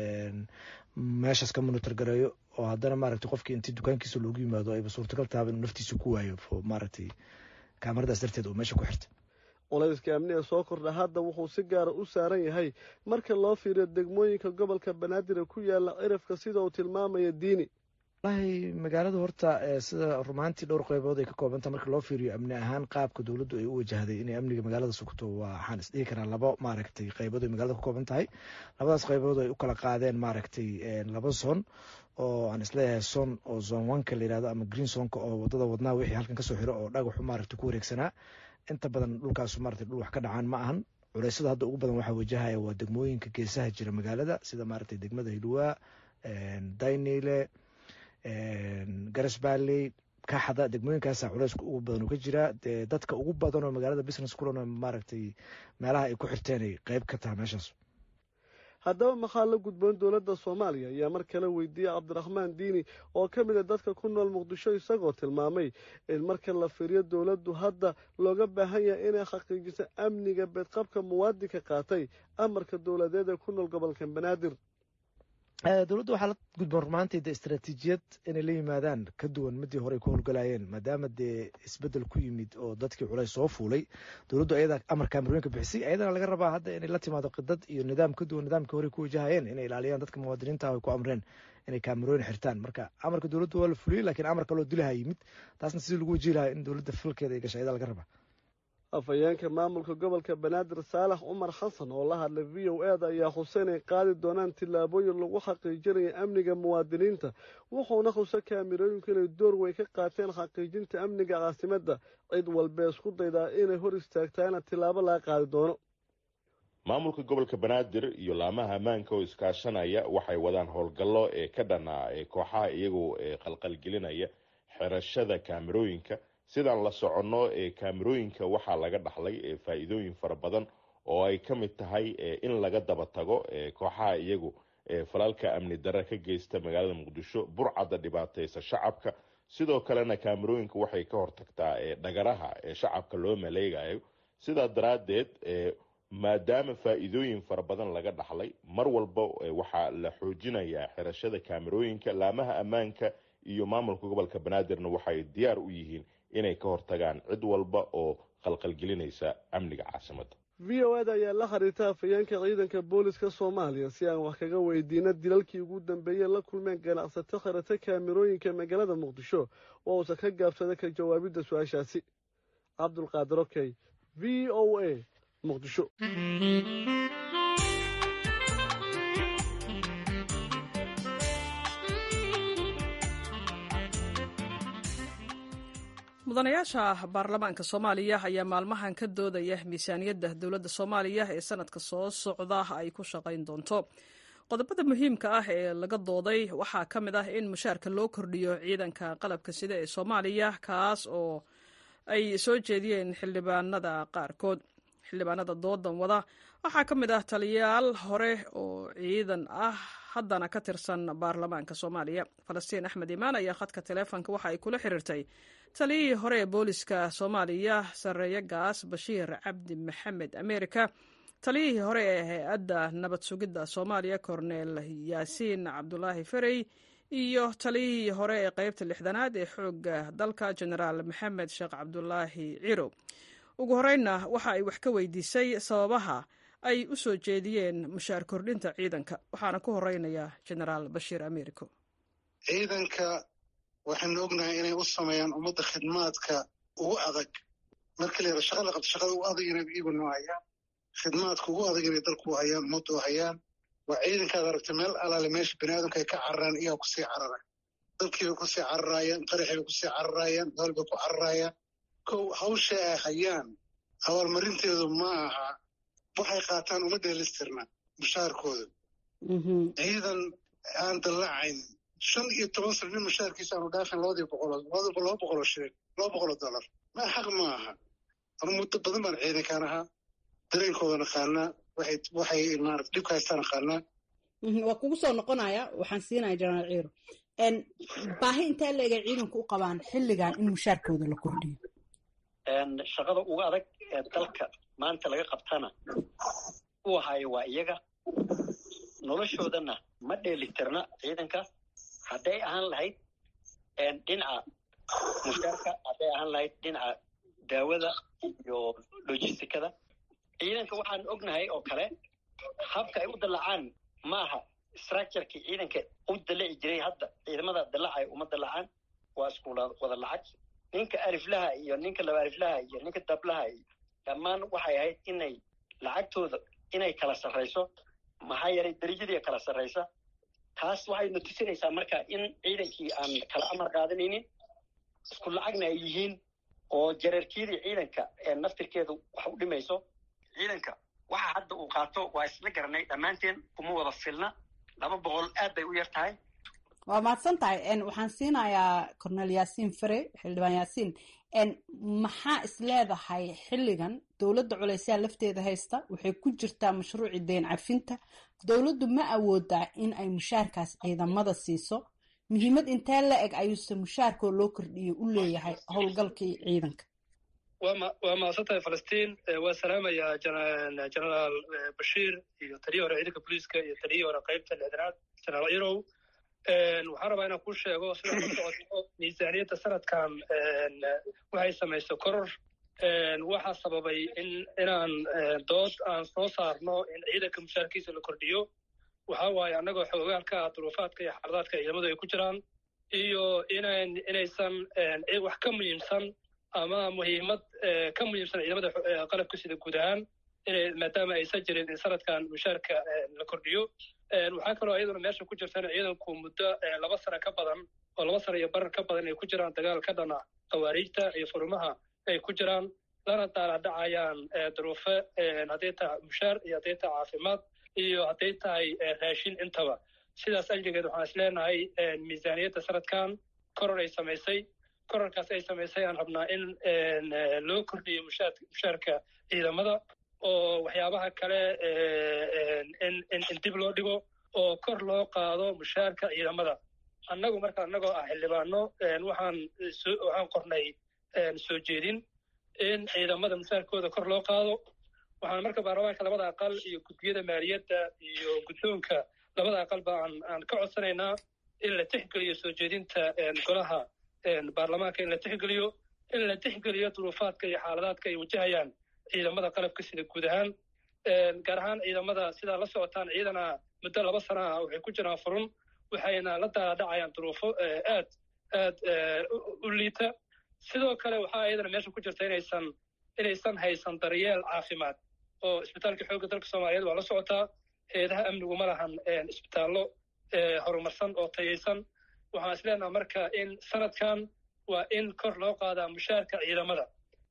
meeshaas ka monitor gareeyo oo haddana maaragtay qofkii intii dukaankiisa loogu yimaado ayba suurtagal tahaba inuu naftiisa ku waayo maaragtay kaamaradaas darteed oo meesha ku xirta culayska amniga soo kordha hadda wuxuu si gaara u saaran yahay marka loo fiiriyo degmooyinka gobolka banaadir ku yaala cirifka sida uu tilmaamaya diini walahi magaalada horta sida rumaantii dhowr qeybood ay ka koobanta marka loo fiiriyo amni ahaan qaabka dowladdu ay u wajahday inay amniga magaalada sugto waxaan isdhihi karaa labo maaragtay qeybood ay magaalada ka kooban tahay labadaas qeybood ay u kala qaadeen maaragtay laba son oo aan isleeyahay son oo zon oneka la yirahdo ama green sonka oo wadada wadnaa wixii halkan kasoo xiro oo dhagaxu maaragtay ku wareegsanaa inta badan dhulkaasu maaragtay dhul wax ka dhacaan ma ahan culeysyada hadda ugu badan waxaa wajahaya waa degmooyinka geesaha jira magaalada sida maaragtay degmada hilwaa daynile garas balley kaxda degmooyinkaasa culeyska ugu badan uu ka jiraa dee dadka ugu badan oo magaalada business kulan maaragtay meelaha ay ku xirteen ay qeyb ka taha meeshaas haddaba maxaa la gudboon dowladda soomaaliya ayaa mar kale weydiiyey cabdiraxmaan diini oo ka mid a dadka ku nool muqdisho isagoo tilmaamay in marka la fiiriyo dowladdu hadda looga baahan yahay inay xaqiijiso amniga beedqabka muwaadinka qaatay amarka dowladeed ee ku nool gobolka banaadir dowladda waxaa la gudboon rumaantii de istaraatiijiyad inay la yimaadaan ka duwan midii hore ay ku howlgalayeen maadaama dee isbedel ku yimid oo dadkii culays soo fuulay dowladdu ayadaa amar kaamarooyinka bixisay ayadana laga rabaa hadda inay la timaado qidad iyo nidaam ka duwan nidaamkii hore ku wajahayeen inay ilaaliyaan dadka muwaadiniinta ah ay ku amreen inay kaamarooyin xirtaan marka amarka dowladdu waa la fuliyey laakiin amar kaloo dilaha yimid taasna sidii lagu wajihi lahaa in dowladda falkeeda ay gashay ayadaa laga rabaa afhayeenka maamulka gobolka banaadir saalax cumar xasan oo la hadlay v o eda ayaa xusay inay qaadi doonaan tillaabooyin lagu xaqiijinayo amniga muwaadiniinta wuxuuna xusa kaamirooyinku inay door weyn ka qaateen xaqiijinta amniga caasimadda cid walbee isku daydaa inay hor istaagtaana tillaabo laga qaadi doono maamulka gobolka banaadir iyo laamaha ammaanka oo iskaashanaya waxay wadaan howlgallo ee ka dhanaa ee kooxaha iyagoo qalqalgelinaya xirashada kaamirooyinka sidaan la soconno ee kaamirooyinka waxaa laga dhaxlay faa-iidooyin fara badan oo ay ka mid tahay in laga daba tago kooxaha iyagu falalka amni darre ka geysta magaalada muqdisho burcadda dhibaateysa shacabka sidoo kalena kaamirooyinka waxay ka hortagtaa dhagaraha ee shacabka loo maleegayo sidaa daraaddeed maadaama faa-iidooyin fara badan laga dhaxlay mar walba waxaa la xoojinayaa xirashada kaamirooyinka laamaha ammaanka iyo maamulka gobolka banaadirna waxay diyaar u yihiin inay ka hortagaan cid walba oo qalqalgelinaysa amniga caasimadda v o eda ayaa la xiriirta afhayeenka ciidanka booliska soomaaliya si aan wax kaga weydiino dilalkii ugu dambeeyey la kulmeen ganacsato xirata kaamirooyinka magaalada muqdisho oo uusan ka gaabsada ka jawaabidda su-aashaasi cabdulqaadir okey v o a muqdisho mudanayaasha baarlamaanka soomaaliya ayaa maalmahan ka doodaya miisaaniyadda dowladda soomaaliya ee sanadka soo socda ay ku shaqayn doonto qodobada muhiimka ah ee laga dooday waxaa ka mid ah in mushaarka loo kordhiyo ciidanka qalabka sida ee soomaaliya kaas oo ay soo jeediyeen xildhibaanada qaarkood xildhibaanada doodan wada waxaa ka mid ah taliyayaal hore oo ciidan ah haddana ka tirsan baarlamaanka soomaaliya falastiin axmed imaan ayaa khadka taleefonka waxa ay kula xiriirtay taliyihii hore ee booliska soomaaliya sareeye gaas bashiir cabdi maxamed amerika taliyihii hore ee hay-adda nabad sugidda soomaaliya korneel yaasiin cabdulaahi ferey iyo taliyihii hore ee qeybta lixdanaad ee xoogga dalka genaraal maxamed sheekh cabdulaahi cirow ugu horeynna waxa ay wax ka weydiisay sababaha ay u soo jeediyeen mushaar kordhinta ciidanka waxaana ku horeynayaa genaraal bashiir americo ciidanka waxaynu ognahay inay u sameeyaan ummadda khidmaadka ugu adag marka la yara shaqa la qabto shaqada ugu adag inay iyagu noo hayaan khidmaadka ugu adag inay dalku hayaan ummaddu hayaan waa ciidankaad aragta meel alaale meesha bani aadamka ay ka cararaan iyaa kusii carara dalkiibay kusii cararaayaan qaraxibay kusii cararaayaan dool bay ku cararaayaan kow hawsha ay hayaan abaalmarinteedu ma aha waxay qaataan uma dheelistirna mushaarkooda ciidan aan dallacayn shan iyo toban sano nin mushaarkiisa aanu dhaafin labadii boqoloo laba boqoloo shilin laba boqoloo dollar ma xaq ma aha anu muddo badan baan ciidankaan ahaa dareenkooda naqaanaa waxay waxay maarata dhibka haystaan naqaanaa waa kugu soo noqonaya waxaan siinaya jenaraal ciiro baahi intee leegay ciidanku u qabaan xilligan in mushaarkooda la kordhiyo shaqada uga adag ee dalka maanta laga qabtana uu hayo waa iyaga noloshoodana ma dheelitirna ciidanka hadday ahaan lahayd dhinaca mushaarka hadday ahaan lahayd dhinaca daawada iyo logisticada ciidanka waxaan ognahay oo kale habka ay u dallacaan ma aha structurekii ciidanka u dallaci jiray hadda ciidamada dallacay uma dallacaan waa isku wada lacag ninka aliflaha iyo ninka laba aliflaha iyo ninka dablaha iyo dhammaan waxay ahayd inay lacagtooda inay kala sarrayso maxaa yeelay darajadii kala sarraysa taas waxayna tusinaysaa marka in ciidankii aan kala amar qaadanaynin isku lacagna ay yihiin oo jareerkiyadii ciidanka ee naftirkeedu wax u dhimayso ciidanka waxa hadda uu qaato waa isla garanay dhammaanteen kuma wada filna laba boqol aad bay u yar tahay waa mahadsan tahay waxaan siinayaa cornel yaasiin fare xildhibaan yaasiin maxaa is leedahay xilligan dowladda culeysyaa lafteeda haysta waxay ku jirtaa mashruuci deyn cafinta dowladdu ma awoodaa in ay mushaarkaas ciidamada siiso muhiimad intee la eg ayuuse mushaarkoo loo kordhiyo u leeyahay howlgalkii ciidanka waa mahadsan tahay falastiin waa salaamayaa jenaraal bashiir iyo taliyii hore ciidanka booliiska iyo taliyii hore qaybta lixdanaad jenaraal irow waxaan rabaa inaan kuu sheego sida la socoto miisaaniyadda sanadkan waxay samayso koror waxaa sababay in inaan dood aan soo saarno in ciidanka mushaarkiisa la kordhiyo waxa waaye annagoo xoogaalka ah duruufaadka iyo xaaladaadka ciidamadu ay ku jiraan iyo inan inaysan wax ka muhiimsan ama muhiimad ka muhiimsan ciidamada qalabka sida guud ahaan maadaama aysan jirin in sanadkan mushaarka la kordhiyo waxaa kaloo iyaduna meesha ku jirta in ciidanku muddo laba sano ka badan oo laba sano iyo barar ka badan ay ku jiraan dagaal ka dhana khawaariijta iyo furimaha ay ku jiraan lana daaladhacayaan duruufo hadday tahay mushaar iyo hadday tahay caafimaad iyo hadday tahay raashin intaba sidaas ajligeed waxaan is leenahay miisaaniyadda sanadkan koror ay samaysay kororkaas ay samaysay aan rabnaa in loo kordhiyo mushaarka ciidamada oo waxyaabaha kale in dib loo dhigo oo kor loo qaado mushaarka ciidamada annagu marka annagoo ah xildhibaano waxaan waxaan qornay soo jeedin in ciidamada mushaarkooda kor loo qaado waxaan marka baarlamaanka labada aqal iyo guddiyada maaliyadda iyo guddoonka labada aqalba aan aan ka codsanaynaa in la tixgeliyo soo jeedinta golaha baarlamaanka in la tixgeliyo in la tixgeliyo duruufaadka iyo xaaladaadka ay wajahayaan ciidamada qalabka sida guud ahaan gaar ahaan ciidamada sidaa la socotaan ciidana muddo laba sana ah waxay ku jiraan furun waxayna la daadhacayaan duruufo aad aad u liita sidoo kale waxaa iyadana meesha ku jirta inaysan inaysan haysan daryeel caafimaad oo isbitaalka xoogga dalka soomaaliyeed waa la socotaa heedaha amnigu ma lahan isbitaallo horumarsan oo tayaysan waxaan is leenaha marka in sanadkan waa in kor loo qaadaa mushaarka ciidamada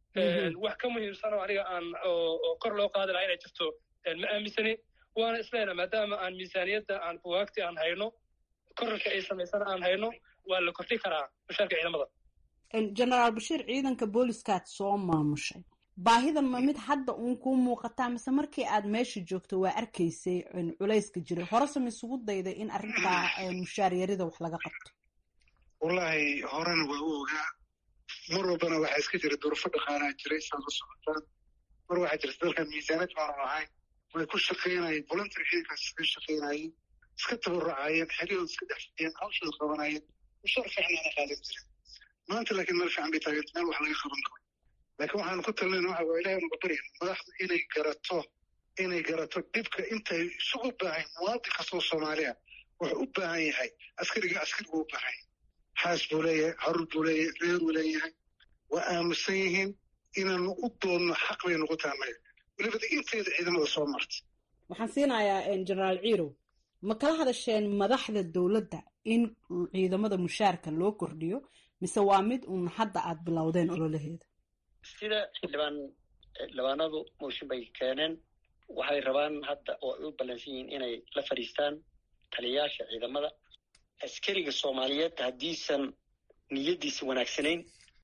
wax ka muhiimsan oo aniga aan oo kor loo qaadi lahaa inay jirto ma aaminsani waana isleena maadaama aan miisaaniyadda aan bugaagti aan hayno korarka ay samaysana aan hayno waa la kordhi karaa mushaarka ciidamada genaraal bashiir ciidanka booliskaad soo maamushay baahidan ma mid hadda uun kuu muuqataa mise markii aad meesha joogto waa arkaysay culayska jiray horese ma isugu dayday in arrintaa mushaar yarida wax laga qabto wallaahi horena waa u ogaa mar walbana waxaa iska jira durufo dhaqaanaa jiray saad u socotaan mar waxaa jirta dalkan miisaanad baanu ahayn way ku shaqaynayeen voluntary ciidankaas iska shaqaynayeen iska tabarucayeen xeryahood iska dhex fadhiyeen hawshooda qabanayeen mushaar fiicnaana qaadan jiren maanta laakiin meel fiican bay taageerta meel wax laga qaban karo laakiin waxaanu ku talinayna waxa waa ilahay unaga baryan madaxdu inay garato inay garato dhibka intay isugu baahan muwaadin kastoo soomaaliya wuxuu u baahan yahay askariga askarigu u baahan yahay xaas buu leeyahay caruur buu leeyahay reeruu leeyahay waa aamusan yihiin inaanu u doonno xaq bay noqon tahay annaga welibada inteeda ciidamada soo martay waxaan siinayaa genaraal ciirow ma kala hadasheen madaxda dowladda in ciidamada mushaarka loo kordhiyo mise waa mid uun hadda aad bilowdeen ololaheeda sida xildhibaan xildhibaanadu mooshin bay keeneen waxay rabaan hadda oo ay u ballansan yihiin inay la fadhiistaan taliyayaasha ciidamada askariga soomaaliyeed haddiisan niyaddiisa wanaagsanayn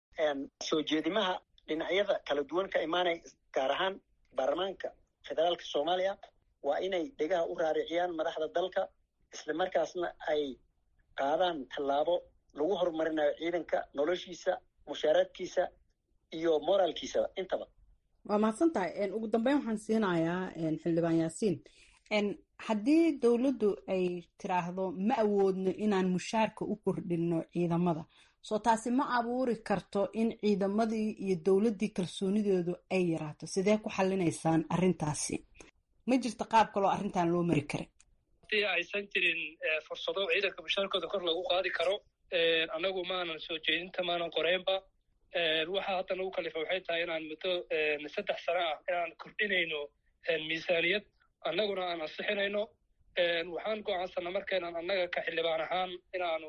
soo jeedimaha dhinacyada kala duwan ka imaanaya gaar ahaan baarlamaanka federaalka soomaaliya waa inay dhegaha u raariciyaan madaxda dalka isla markaasna ay qaadaan tallaabo lagu horumarinayo ciidanka noloshiisa mushaaraadkiisa iyo moraalkiisaba intaba waa mahadsan tahay ugu dambeyn waxaan siinayaa xildhibaan yaasiin haddii dowladdu ay tiraahdo ma awoodno inaan mushaarka u kordhinno ciidamada soo taasi ma abuuri karto in ciidamadii iyo dowladdii kalsoonidoodu ay yaraato sidee ku xallinaysaan arrintaasi ma jirto qaab kaloo arrintan loo mari kara haddii aysan jirin fursado ciidanka mushaarkooda kor lagu qaadi karo annagu maanan soo jeedinta maanan qoreynba waxa hadda nagu kalifa waxay tahay inaan muddo saddex sano ah inaan kordhinayno miisaaniyad annaguna aan ansixinayno waxaan go'aansana markaynaan annaga ka xildhibaan ahaan inaanu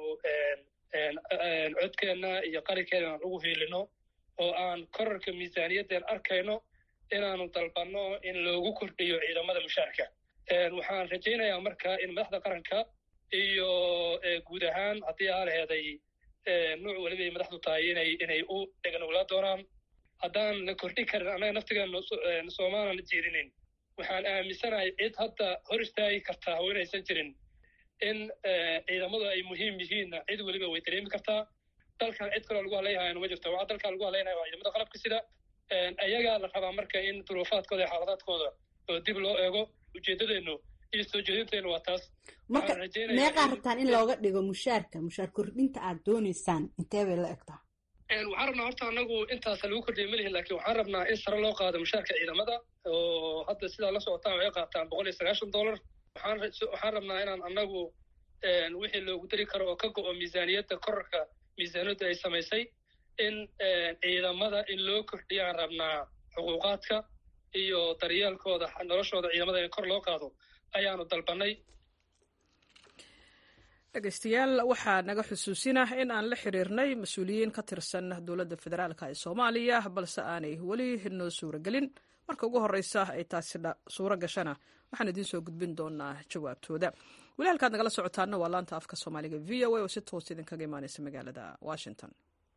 codkeenna iyo qarinkeena aan ugu hiilino oo aan korarka miisaaniyaddeen arkayno inaanu dalbanno in loogu kordhiyo ciidamada mushaarka waxaan rajaynayaa marka in madaxda qaranka iyo guud ahaan haddii aa laheeday nuuc weliba ay madaxdu tahay inay inay u dheganowlaa doonaan haddaan la kordhin karin annaga naftigeena soomaalan jeedinin waxaan aaminsanahay cid hadda hor istaagi kartaa oo inaysan jirin in ciidamadu ay muhiim yihiinna cid weliba way dareemi kartaa dalkan cid kaloo lagu hadlayahayana ma jirto waxaa dalkan lagu hadlaynaya waa ciidamada qalabka sida ayagaa la rabaa marka in duruufaadkooda iyo xaaladaadkooda oo dib loo eego ujeeddadeennu iyo soo jeedinteennu waa taas marka meeqaa rabtaan in looga dhigo mushaarka mushaar kordhinta aad doonaysaan intee bay la egtaa waxaan rabnaa horta anagu intaasa lagu kordhiya malihin lakin waxaan rabnaa in sare loo qaado mushaarka ciidamada oo hadda sidaa la socotaan waxay qaataan boqol iyo sagaashan dollar waxaan waxaan rabnaa inaan anagu wixii loogu dari karo oo ka go-o miisaaniyadda korarka miisaaniyadda ay samaysay in ciidamada in loo kordhiyaan rabnaa xuquuqaadka iyo daryeelkooda noloshooda ciidamada in kor loo qaado ayaanu dalbanay dhegeystayaal waxaa naga xusuusinah in aan la xiriirnay mas-uuliyiin ka tirsan dowladda federaalk ee soomaaliya balse aanay weli noo suura gelin marka ugu horeysa ay taasi suuro gashana waxaan idiin soo gudbin doonaa jawaabtooda weli halkaad nagala socotaana waa laanta afka soomaaliga v o a oo si toos idinkaga imaaneysa magaalada washington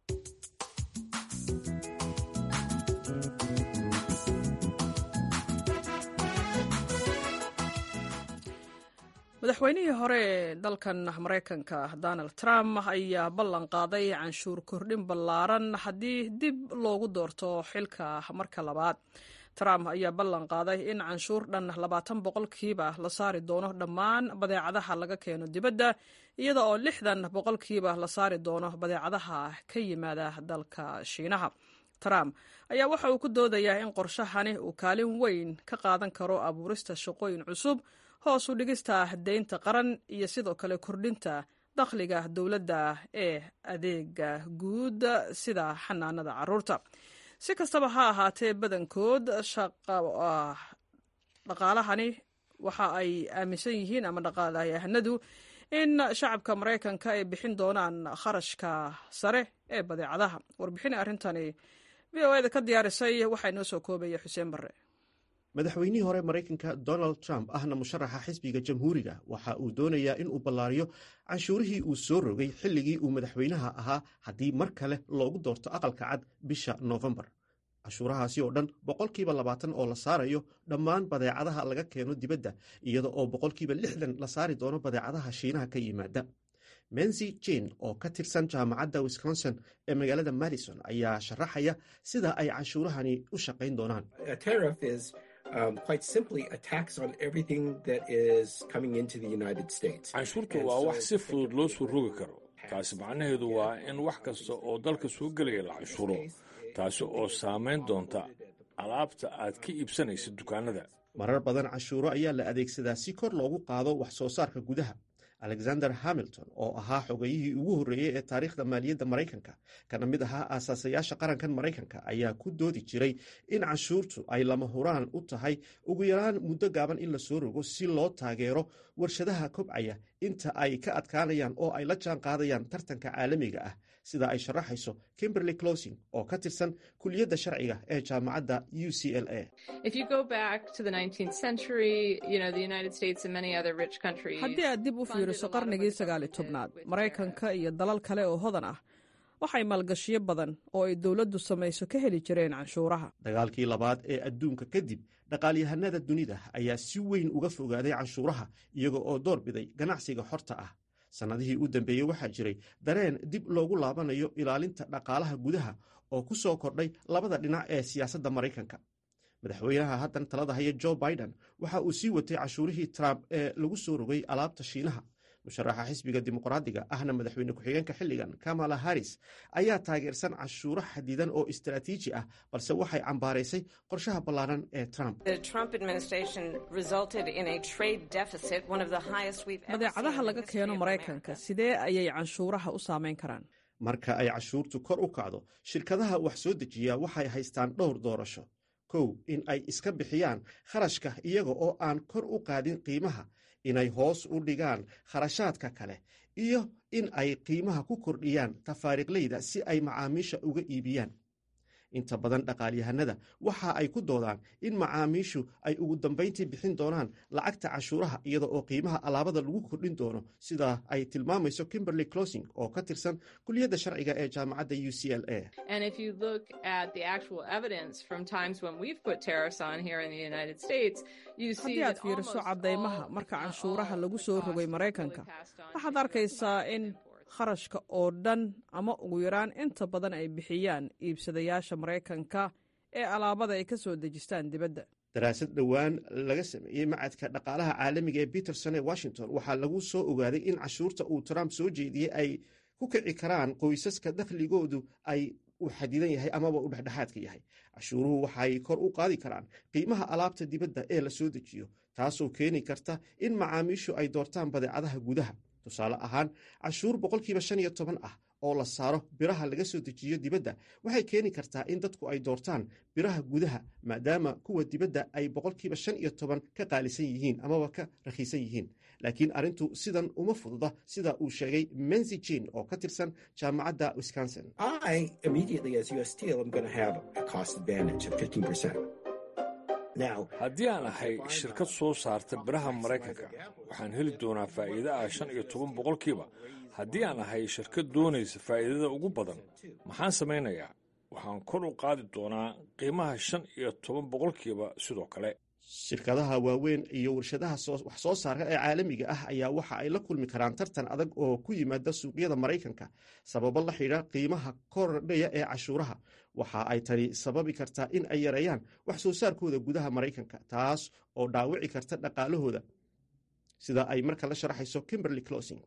madaxweynihii hore ee dalkan maraykanka donald trump ayaa ballan qaaday canshuur kordhin ballaaran haddii dib loogu doorto xilka marka labaad trump ayaa ballan qaaday in canshuur dhan labaatan boqolkiiba la saari doono dhammaan badeecadaha laga keeno dibadda iyada oo lixdan boqolkiiba la saari doono badeecadaha ka yimaada dalka shiinaha trump ayaa waxa uu ku doodayaa in qorshahani uu kaalin weyn ka qaadan karo abuurista shaqooyin cusub hoos u dhigista deynta qaran iyo sidoo kale kordhinta dakhliga dowladda ee adeega guud sida xanaanada caruurta si kastaba ha ahaatee badankood dhaqaalahani waxa ay aaminsan yihiin ama dhaqaalayahanadu in shacabka maraykanka ay bixin doonaan kharashka sare ee badeecadaha warbixin arrintani v o eda ka diyaarisay waxaa inoo soo koobaya xuseen barre madaxweynihii hore maraykanka donald trump ahna musharaxa xisbiga jamhuuriga waxa uu doonayaa in uu ballaariyo canshuurihii uu soo rogay xilligii uu madaxweynaha ahaa haddii mar kale loogu doorto aqalka cad bisha noofembar canshuurahaasi oo dhan boqolkiiba labaatan oo la saarayo dhammaan badeecadaha laga keeno dibadda iyada oo boqolkiiba lixdan la saari doono badeecadaha shiinaha ka yimaada mensi jane oo ka tirsan jaamacadda wisconsin ee magaalada madison ayaa sharaxaya sida ay canshuurahani u shaqayn doonaan canshuurtu waa wax si fudud loo soo rogi karo taasi macnaheedu waa in wax kasta oo dalka soo gelaya la canshuuro taasi oo saamayn doonta alaabta aad ka iibsanaysa dukaanada marar badan canshuuro ayaa la adeegsadaa si kor loogu qaado wax soo saarka gudaha alexander hamilton oo ahaa xogayihii ugu horreeyey ee taariikhda maaliyadda maraykanka kana mid ahaa aasaasayaasha qarankan maraykanka ayaa ku doodi jiray in canshuurtu ay lama huraan u tahay ugu yaraan muddo gaaban in la soo rogo si loo taageero warshadaha kobcaya inta ay ka adkaanayaan oo ay la jaan qaadayaan tartanka caalamiga ah sida ay sharaxayso kimberley closing oo ka tirsan kuliyadda sharciga ee jaamacadda u c l a haddii aad dib u fiiriso qarnigii sagaali tobnaad maraykanka iyo dalal kale oo hodan ah waxay maalgashiyo badan oo ay dowladdu samayso ka heli jireen canshuuraha dagaalkii labaad ee adduunka kadib dhaqaalyahanada dunida ayaa si weyn uga fogaaday canshuuraha iyaga oo door biday ganacsiga xorta ah sannadihii u dambeeyey waxaa jiray dareen dib loogu laabanayo ilaalinta dhaqaalaha gudaha oo ku soo kordhay labada dhinac ee siyaasadda maraykanka madaxweynaha haddan talada haya jo biden waxa uu sii watay cashuurihii trump ee lagu soo rogay alaabta shiinaha musharaxa xisbiga dimuqraadiga ahna madaxweyne ku-xigeenka xilligan kamala harris ayaa taageersan cashuuro xadidan oo istaraatiiji ah balse waxay cambaaraysay qorshaha ballaaran ee trump badeecadaha laga keeno maraykanka sidee ayay canshuuraha u saamayn karaan marka ay cashuurtu kor u kacdo shirkadaha wax soo dejiya waxay haystaan dhowr doorasho kow in ay iska bixiyaan kharashka iyaga oo aan kor u qaadin qiimaha inay hoos u dhigaan kharashaadka kale iyo in ay qiimaha ku kordhiyaan tafaariiqleyda si ay macaamiisha uga iibiyaan inta badan dhaqaalyahanada waxa ay ku doodaan in macaamiishu ay ugu dambayntii bixin doonaan lacagta cashuuraha iyada oo qiimaha alaabada lagu kordhin doono sida ay tilmaamayso kimberley closing oo ka tirsan kuliyadda sharciga ee jaamacadda u c l a haddii aad fiiriso caddaymaha marka canshuuraha lagu soo rogay maraykanka waxaad arkaysaa in kharashka oo dhan ama ugu yaraan inta badan ay bixiyaan iibsadayaasha maraykanka ee alaabada ay ka soo dejistaan dibadda daraasad dhowaan laga sameeyey macadka dhaqaalaha caalamiga ee peterson ee washington waxaa lagu soo ogaaday in cashuurta uu trump soo jeediyey ay ku kici karaan qoysaska dakhligoodu ay uu xadidan yahay amaba uu dhexdhexaadka yahay cashuuruhu waxay kor u qaadi karaan qiimaha alaabta dibadda ee la soo dejiyo taasoo keeni karta in macaamiishu ay doortaan badeecadaha gudaha tusaale ahaan cashuur boqolkiiba shan iyo toban ah oo la saaro biraha laga soo dejiyo dibadda waxay keeni kartaa in dadku ay doortaan biraha gudaha maadaama kuwa dibadda ay boqolkiiba shan iyo toban ka qaalisan yihiin amaba ka rakhiisan yihiin laakiin arrintu sidan uma fududa sida uu sheegay mensi jin oo ka tirsan jaamacadda wisconsin haddii aan ahay shirkad soo saarta biraha maraykanka waxaan heli doonaa faa'iida ah shan iyo toban boqolkiiba haddii aan ahay shirkad doonaysa faa'iidada ugu badan maxaan samaynayaa waxaan kor u qaadi doonaa qiimaha shan iyo toban boqolkiiba sidoo kale shirkadaha waaweyn iyo warshadaha wax soo saarka ee caalamiga ah ayaa waxa ay la kulmi karaan tartan adag oo ku yimaada suuqyada maraykanka sababo la xidha qiimaha kordhaya ee cashuuraha waxa ay tani sababi kartaa in ay yareeyaan wax soo saarkooda gudaha maraykanka taas oo dhaawici karta dhaqaalahooda sida ay marka la sharaxayso kimberley closing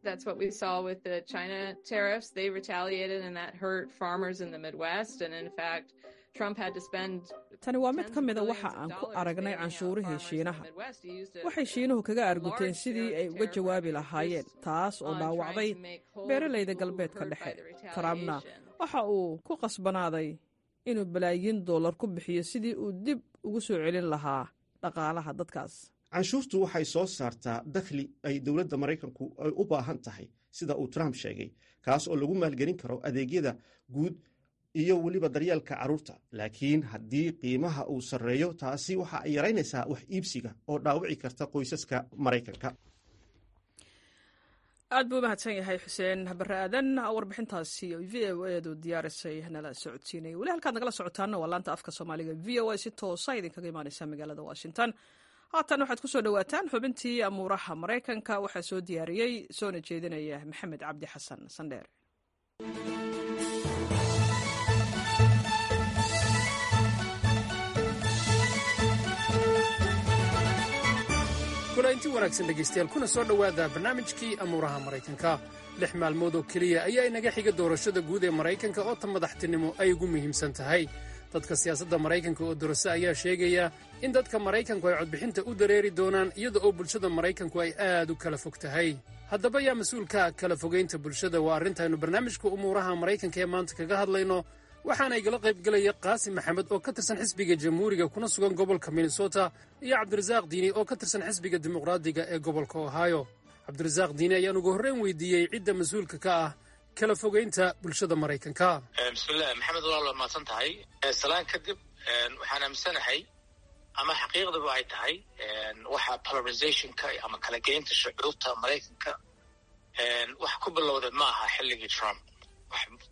tani waa mid ka mida waxa aan ku aragnay canshuurihii shiinaha waxay shiinuhu kaga arguteen sidii ay uga jawaabi lahaayeen taas oo dhaawacday beeralayda galbeedka dhexe trumpna waxa uu ku qasbanaaday inuu balaayiin dollar ku bixiyo sidii uu dib ugu soo celin lahaa dhaqaalaha dadkaas canshuurtu waxay soo saartaa dakhli ay dowladda maraykanku ay u baahan tahay sida uu trump sheegay kaas oo lagu maalgelin karo adeegyada guud iyo weliba daryeelka carruurta laakiin haddii qiimaha uu sarreeyo taasi waxa ay yaraynaysaa wax iibsiga oo dhaawici karta qoysaska maraykanka aad buu umahadsan yahay xuseen bare aadan warbixintaasi v o edu diyaarisay nala socodsiinaya weli halkaad nagala socotaana waa laanta afka soomaaliga v o a si toosa idinkaga imaaneysa magaalada washington haatan waxaad ku soo dhowaataan xubintii amuuraha maraykanka waxaa soo diyaariyey soona jeedinaya maxamed cabdi xasan sandheer kulainti wanaagsan dhegaystayaal kuna soo dhowaada barnaamijkii amuuraha maraykanka lix maalmood oo keliya ayaa inaga xiga doorashada guud ee maraykanka oo ta madaxtinimo ay ugu muhiimsan tahay dadka siyaasadda maraykanka oo dorase ayaa sheegaya in dadka maraykanku ay codbixinta u dareeri doonaan iyada oo bulshada maraykanku ay aad u kala fog tahay haddaba yaa mas-uulka kala fogaynta bulshada waa arrintaaynu barnaamijka umuuraha maraykanka ee maanta kaga hadlayno waxaana igala qaybgelaya qaasim maxamed oo ka tirsan xisbiga jamhuuriga kuna sugan gobolka minnesota iyo cabdirasaaq diini oo ka tirsan xisbiga dimuqraadiga ee gobolka ohio cabdirasaaq diini ayaan ugu horreyn weydiiyey cidda mas-uulka ka ah kala fogaynta bulshada maraykanka bismillahi maxamed walaal waa mahadsan tahay salaan kadib waxaan aaminsanahay ama xaqiiqdaba ay tahay waxa polarizationka ama kala geynta shucuurta maraykanka wax ku bilowda ma aha xilligii trump wax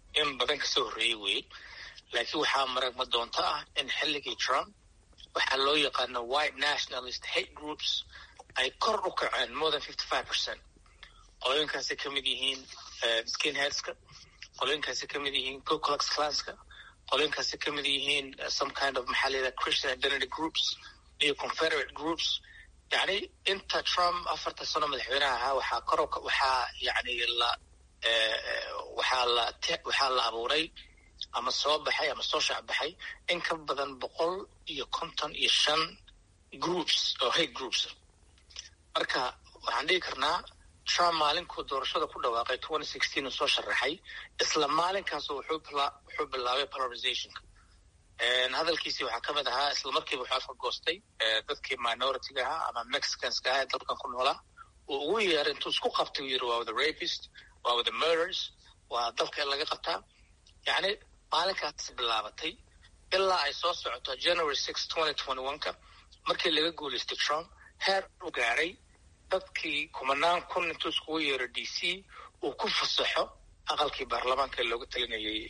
in badan kasoo horreeyey weeye laakiin waxaa maragma doonto ah in xilligii trump waxaa loo yaqaano white nationalist hate groups ay kor u kaceen more than fifty five percent qolooyinkaasay ka mid yihiin skinheadska qolooyinkaasay ka mid yihiin ku klux klanska qolooyinkaasay ka mid yihiin some kind of maxaa layidhaha christian identity groups iyo confederate groups yacni inta trump afarta sano madaxweynaha ahaa waxaa kor waxaa yani la waxaa la waxaa la abuuray ama soo baxay ama soo shacbaxay in ka badan boqol iyo konton iyo shan groups oo hate groups marka waxaan dhigi karnaa trump maalinkuu doorashada ku dhawaaqay twenty sixteen uu soo sharaxay isla maalinkaas wuxuu wuxuu bilaabay polarizationka hadalkiisii waxaa ka mid ahaa isla markiiba wuxuu afka goostay dadkii minoritiga ahaa ama mexicanska ahaa ee dalkan ku noolaa uu ugu yeeray intuu isku qabtay uu yiri waa wada rapist waa wada murders waa dalka in laga qabtaa yacni maalinkaas bilaabatay ilaa ay soo socoto january six twenty twenty one ka markii laga guulaystay trump heer u gaaray dadkii kumanaan kun intuu iskugu yeero d c uu ku fasaxo aqalkii baarlamaanka ee looga talinayay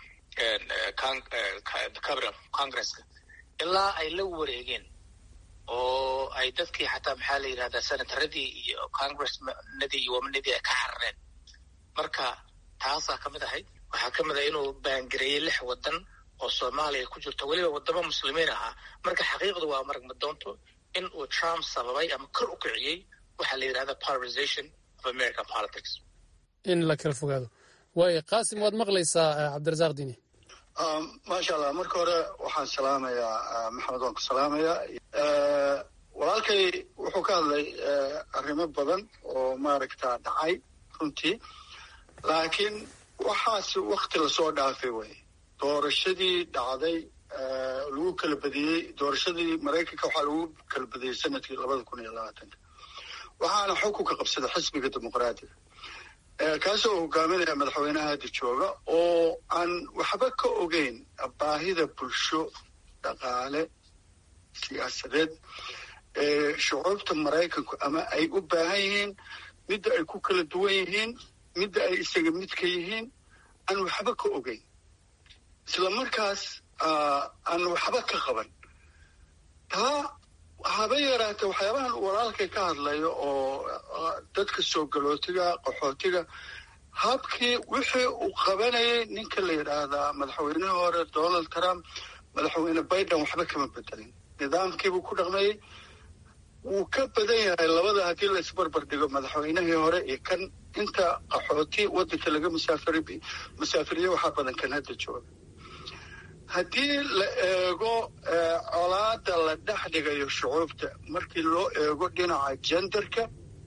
cabiral congresska ilaa ay la wareegeen oo ay dadkii xataa maxaa la yidhahdaa senataradii iyo congressnadii iyo wamanadii ay ka xarareen marka taasaa ka mid ahayd waxaa ka mid ah inuu baangareeyey lix wadan oo soomaaliya ku jirto weliba wadamo muslimiin ahaa marka xaqiiqdu waa maragma doonto in uu trump sababay ama kor u kiciyey waxaa la yidhahda polarization of american politics in la kala fogaado waayo qaasim waad maqlaysaa cabdirasaaq dini maasha allah marka hore waxaan salaamayaa maxamed waan ku salaamayaa walaalkay wuxuu ka hadlay arrimo badan oo maaragta dhacay runtii laakiin waxaas wakti lasoo dhaafay wey doorashadii dhacday lagu kala badiyey doorashadii maraykanka waxaa lagu kala badiyey sanadkii labada kun iyo labaatanka waxaana xukunka qabsada xisbiga dimuqraadiga kaasoo hogaaminaya madaxweynaha hadda jooga oo aan waxba ka ogeyn baahida bulsho dhaqaale siyaasadeed ee shucuubta maraykanku ama ay u baahan yihiin midda ay ku kala duwan yihiin midda ay isaga midka yihiin aan waxba ka ogeyn isla markaas aan waxba ka qaban taa haba yaraatee waxyaabahan walaalkay ka hadlayo oo dadka soo galootiga qaxootiga habkii wixii uu qabanayay ninka la yidhaahdaa madaxweynihii hore donald trump madaxweyne biden waxba kama bedelin nidaamkiibuu ku dhaqmayey wuu ka badan yahay labada haddii la isbarbar dhigo madaxweynihii hore iyo kan inta qaxooti waddanka laga musaafir musaafiriye waxaa badan kan hadda jooga haddii la eego colaada la dhex dhigayo shucuubta markii loo eego dhinaca jenderka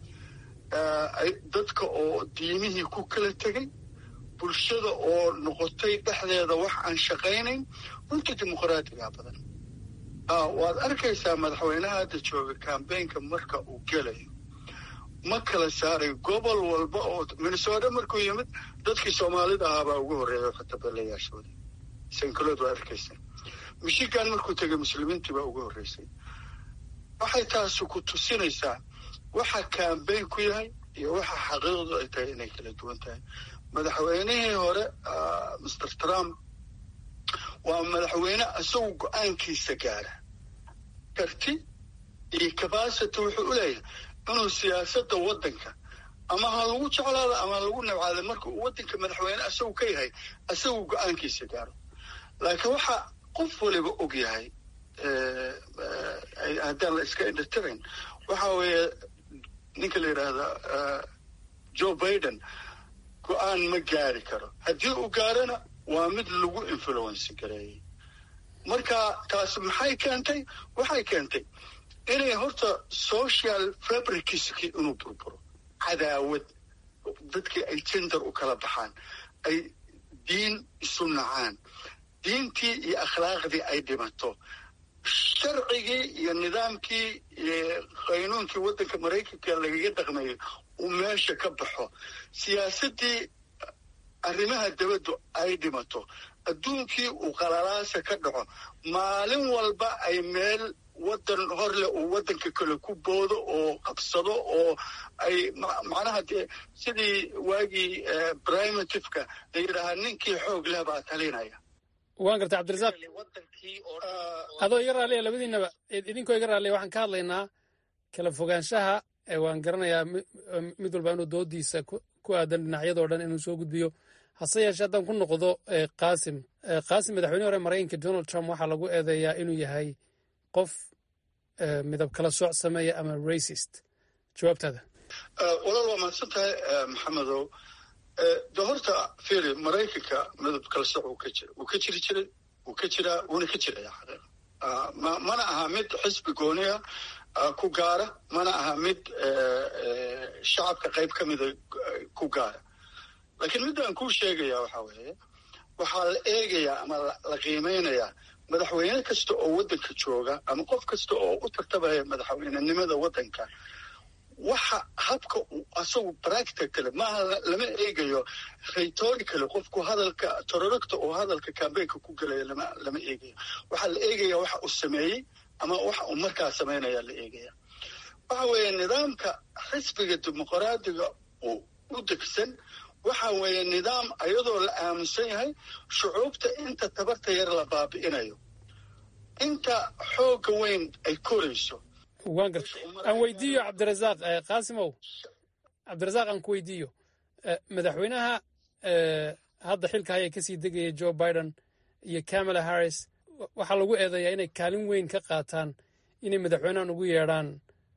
dadka oo diimihii ku kala tegay bulshada oo noqotay dhexdeeda wax aan shaqaynayn runta dimuqraadiga badan waad arkaysaa madaxweynaha hadda jooga kambeynka marka uu gelayo ma kala saaray gobol walba oo minnesota markuu yimid dadkii soomaalida ahaabaa ugu horreeya xatabeelayaashooda sankalood waa arkaysaa michigan markuu tegay muslimiintii baa ugu horreysay waxay taasu ku tusinaysaa waxa kambeyn ku yahay iyo waxa xaqiiqdu ay tahay inay kala duwan tahay madaxweynihii hore master trump waa madaxweyne isagu go-aankiisa gaara karti iyo cabacity wuxuu u leeyahay inuu siyaasadda waddanka ama ha lagu jeclaado ama ha lagu nabcaado marka uu waddanka madaxweyne isagu ka yahay isagu go-aankiisa gaaro laakiin waxa qof waliba og yahay haddaan la iska indhatirayn waxa weeye ninka la yidhaahda joe biden go-aan ma gaari karo haddii uu gaarona waa mid lagu influence gareeyey marka taas maxay keentay waxay keentay inay horta social fabricskii inuu burburo cadaawad dadkii ay gender u kala baxaan ay diin isu nacaan diintii iyo akhlaaqdii ay dhimato sharcigii iyo nidaamkii qaynuunkii waddanka maraykanka lagaga dhaqmayay uu meesha ka baxo siyaasaddii arrimaha dabaddu ay dhimato adduunkii uu qalalaasa ka dhaco maalin walba ay meel waddan horleh uu waddanka kale ku boodo oo qabsado oo ay macnaha dee sidii waagii primitiveka la yidhaahaa ninkii xoog leh baa talinaya waan gartay cabdirasaaq adoo iga raalliya labadiinaba idinkoo iga raalliya waxaan ka hadlaynaa kala fogaanshaha waan garanayaa mid walba inuu doodiisa ku aadan dhinacyadoo dhan inuu soo gudbiyo hase yeeshee haddaan ku noqdo qaasim qaasim madaxweyne hore maraykanka donald trump waxaa lagu eedeeyaa inuu yahay qof midab kala sooc sameeya ama racist jawaabtaada walaal waa mahadsan tahay maxamedow de horta firi maraykanka midab kala sooc uu ka jira wuu ka jiri jiray wuu ka jiraa wuuna ka jiraya xaqiiqa mana aha mid xisbi gooniya ku gaara mana aha mid shacabka qayb ka mida ku gaara laakiin midaan kuu sheegaya waxa weeye waxaa la eegayaa ama la qiimeynayaa madaxweyne kasta oo waddanka jooga ama qof kasta oo u tartabaya madaxweynenimada waddanka waxa habka uu asagu practicale maaha lama eegayo rhetoricale qofku hadalka tororogta oo hadalka cambaynka ku gelaya lama lama eegayo waxaa la eegaya waxa uu sameeyey ama waxa uu markaa samaynaya la eegaya waxa weeye nidaamka xisbiga dimuqraadiga uu u degsan waxa weeye nidaam ayadoo la aaminsan yahay shucuubta inta tabarta yar la baabi'inayo inta xoogga weyn ay korayso waan garta aan weydiiyo cabdirasaaq qaasimow cabdirasaaq aan ku weydiiyo madaxweynaha hadda xilka haya kasii degaya joe biden iyo camala harris waxaa lagu eedeeyaa inay kaalin weyn ka qaataan inay madaxweynahan ugu yeedhaan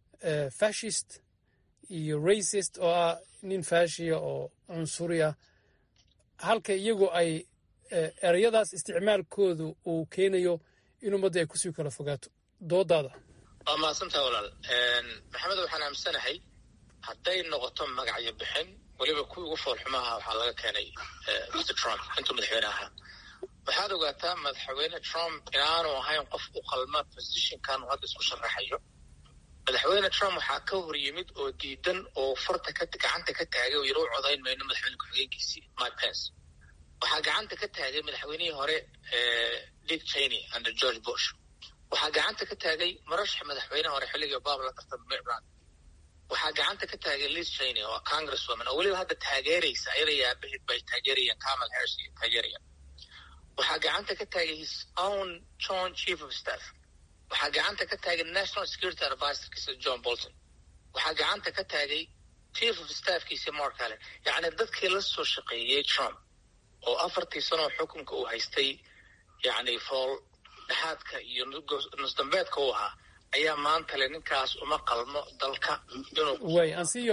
fashist iyo racist oo ah nin faashiya oo cunsuri ah halka iyagu ay ereyadaas isticmaalkoodu uu keenayo in ummadda ay kusii kala fogaato doodaada waa mahadsantaha walaal maxamed waxaan aaminsanahay hadday noqoto magacyo bixin weliba kuwii ugu foolxumaha waxaa laga keenay mr trump intuu madaxweyne ahaa waxaad ogaataa madaxweyne trump inaanu ahayn qof u qalma positionkan uu hadda isku sharaxayo madaxweyne trump waxaa ka hor yimid oo diidan oo farta gacanta ka taagay oo yaro u codayn mayno madaxweyne ku-xigeenkiisii mike pence waxaa gacanta ka taagay madaxweynihii hore dick cheney under george bush waxaa gacanta ka taagay marashax madaxweyne hore xilligii obama la tartama mitt romney waxaa gacanta ka taagay liz cheney oo congresswoman oo weliba hadda taageeraysa ayada yaabahid bay taageerayaan kamal harris iyo taageerayaan waxaa gacanta ka taagay his own john chief of staff waxaa gacanta ka taagay national security advisorkiisa john bolton waxaa gacanta ka taagay chief of staffkiisa mark allen yacni dadkii la soo shaqeeyey trump oo afartii sanoo xukunka uu haystay yacni fool dhexaadka iyo nusdambeedka u ahaa ayaa maanta le ninkaas uma qalmo dalka way ansiyo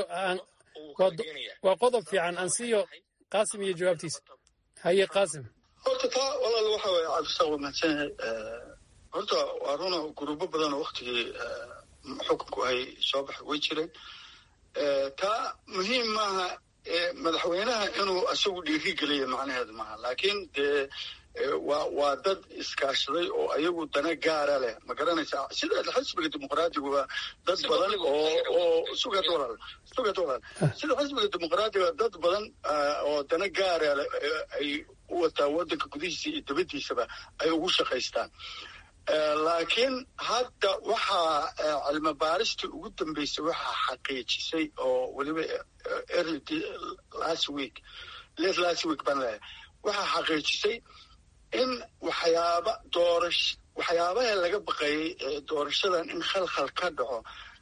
waa qodob fiican ansiyo qaasim iyo jawaabtiisa haye qaasim horta taa walaal waxa weeye cabdisaaq waa mahadsan yahay horta waa runa guruubo badan oo waktigii xukunku ay soo baxay way jireen taa muhiim maaha madaxweynaha inuu isagu dhiiri geliya macnaheedu maaha laakiin dee waa waa dad iskaashaday oo ayagu dana gaara leh ma garanaysaa sida xisbiga dimuqraadiguba dad badan oo oo sugad walaal sugad walaal sida xisbiga dimuqraadiga dad badan oo dana gaara leh ay u wataa waddanka gudihiisa iyo dibaddiisaba ay ugu shaqaystaan laakiin hadda waxaa cilmi baaristii ugu dambeysay waxaa xaqiijisay oo weliba early last week late last week baan leeyahay waxaa xaqiijisay in waxyaaba doorash waxyaabaha laga baqayay doorashadan in khalkhal ka dhaco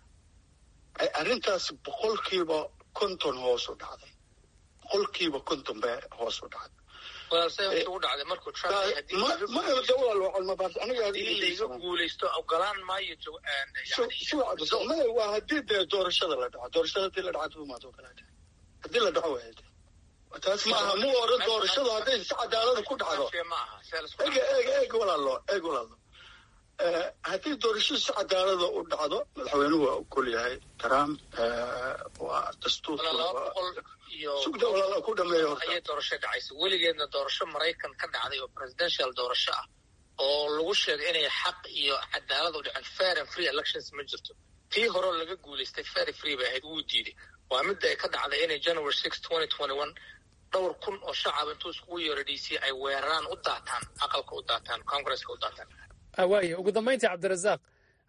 ay arrintaas boqolkiiba konton hoos u dhacday boqolkiiba konton bay hoos u dhacday laiga guulaysto ogolaan maayo waa hadii dee doorashada la dhaco doorashada hadii la dhaco maad ogolaata hadii la dhaco waay taas maaha mu oran doorashadu hadday si cadaalada ku dhacdo eg eg eg walaalo eg walaalo haddii doorashadu si cadaalada u dhacdo madaxweynuhu waa ogol yahay trump waa dastuursugda walaalo ku dhameeya ayay doorasho dhacaysa weligeedna doorasho maraykan ka dhacday oo presidential doorasho ah oo lagu sheegay inay xaq iyo cadaalad u dhaceen fair and free elections ma jirto tii horeo laga guulaystay fair free bay ahayd wuu diiday waa midda ay ka dhacday inay january six twenty twenty one dhowr kun oo shacab intuu iskugu yeero d c ay weeraraan u daataan aqalka u daataan congresska u daataan waaya ugu dambayntii cabdirasaaq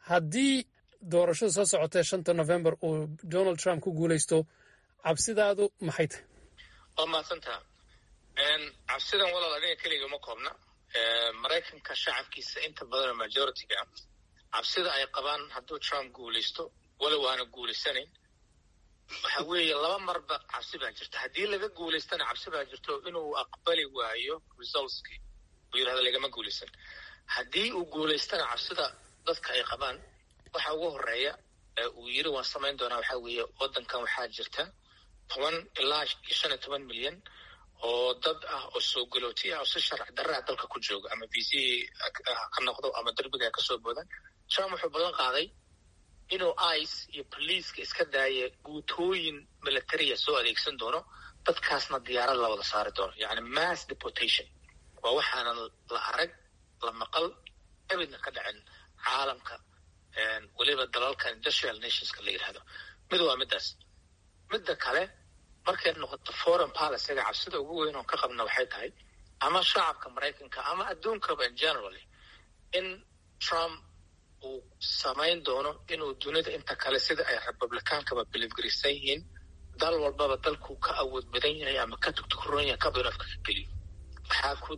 haddii doorashada soo socotee shanta november uu donald trump ku guulaysto cabsidaadu maxay tahay waa mahadsantaha cabsidan walaal aniga keliga ma koobna maraykanka shacabkiisa inta badanoo majority-ga ah cabsida ay qabaan hadduu trump guulaysto walow aana guulaysanayn waxa weeye laba marba cabsi baa jirta haddii laga guulaystana cabsi baa jirto inuu aqbali waayo resultskii uu yidhahdo lagama guulaysan haddii uu guulaystana cabsida dadka ay qabaan waxa ugu horeeya uu yiri waan samayn doonaa waxaa weeye waddankan waxaa jirta toban ilaa shan iyo toban milyan oo dad ah oo soo galooti ah oo si sharci darraa dalka ku jooga ama v c ka noqdo ama derbiga ka soo boodaan trump wuxuu ballan qaaday inuu ice iyo boliiska iska daaya guutooyin militariya soo adeegsan doono dadkaasna diyaarad la wada saari doono yacni mass deportation waa waxaanan la arag la maqal ebidna ka dhacin caalamka weliba dalalka industrial nationska la yidhahdo mid waa middaas midda kale markay noqoto foreign policyga cabsida ugu weyn oon ka qabna waxay tahay ama shacabka maraykanka ama adduunkaba in generally in trump uu samayn doono inuu dunida inta kale sida ay republicaankaba bilifgarisan yihiin dal walbaba dalkuu ka awood badan yahay ama ka tugtukuroon yahay kaba inuu afka ka geliyo waxaa ku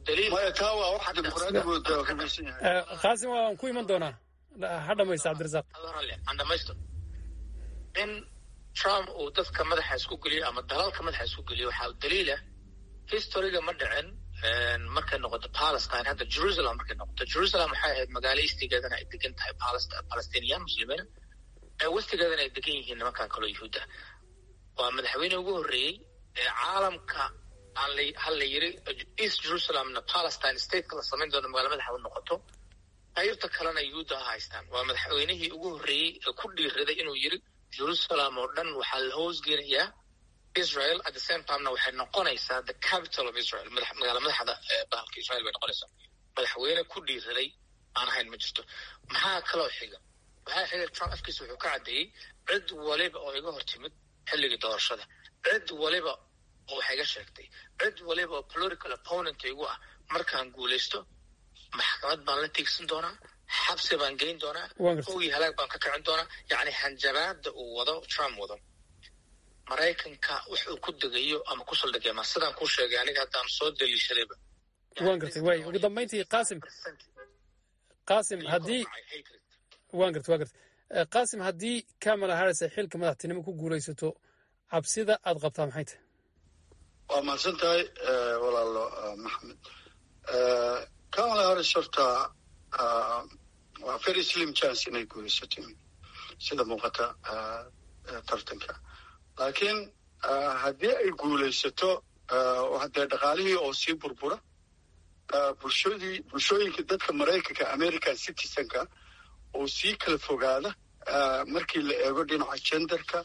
qaasim waan ku iman doonaa ha dhamaysta cabdirasaaq aan dhamaysto in trump uu dadka madaxa isku geliyo ama dalalka madaxa isku geliyo waxaa daliila historyga ma dhicin markay noqoto palestine hadda jerusalem markay noqoto jerusalem waxay ahayd magaalo istigeedana ay degan tahay palestiniyan muslimiina ee westigeedana ay degan yihiin nimankan kaloo yuhuudda waa madaxweyne ugu horreeyey ee caalamka hal la yiri east jerusalemna palestine stateka la samayn doono magaalo madaxa u noqoto qaybta kalena yuhuudda ha haystaan waa madaxweynihii ugu horreeyey ee ku dhiiraday inuu yiri jerusalem oo dhan waxaa la hoosgeenayaa israel at the same timena waxay noqonaysaa the capital of israel magaala madaxda bahalka israel bay noqonaysaa madaxweyne ku dhiiraday aan ahayn ma jirto maxaa kaloo xiga waxaa xiga trump afkiisa wuxuu ka caddeeyey cid waliba oo iga hor timid xilligii doorashada cid waliba oo wax iga sheegtay cid waliba oo political opponent igu ah markaan guulaysto maxkamad baan la tiigsan doonaa xabsi baan geyn doonaa hogii halaag baan ka kicin doonaa yacni hanjabaada uu wado trump wado maraykanka wax uu ku degayo ama ku saldhigay ma sidaan kuu sheegay aniga haddaan soo daliishadayba waan gartay waay ugu dambayntii qaasim qaasim haddii waan gartay waan gartay qaasim haddii kamala harris ay xilka madaxtinimo ku guulaysato cabsida aad qabtaa maxay tahay waa mahadsan tahay walaalo maxamed kamala harris horta waa very slim chance inay guulaysato sida muuqata tartanka laakiin haddii ay guulaysato haddee dhaqaalihii oo sii burbura bulshadii bulshooyinka dadka maraykanka american citizenka oo sii kala fogaada markii la eego dhinaca genderka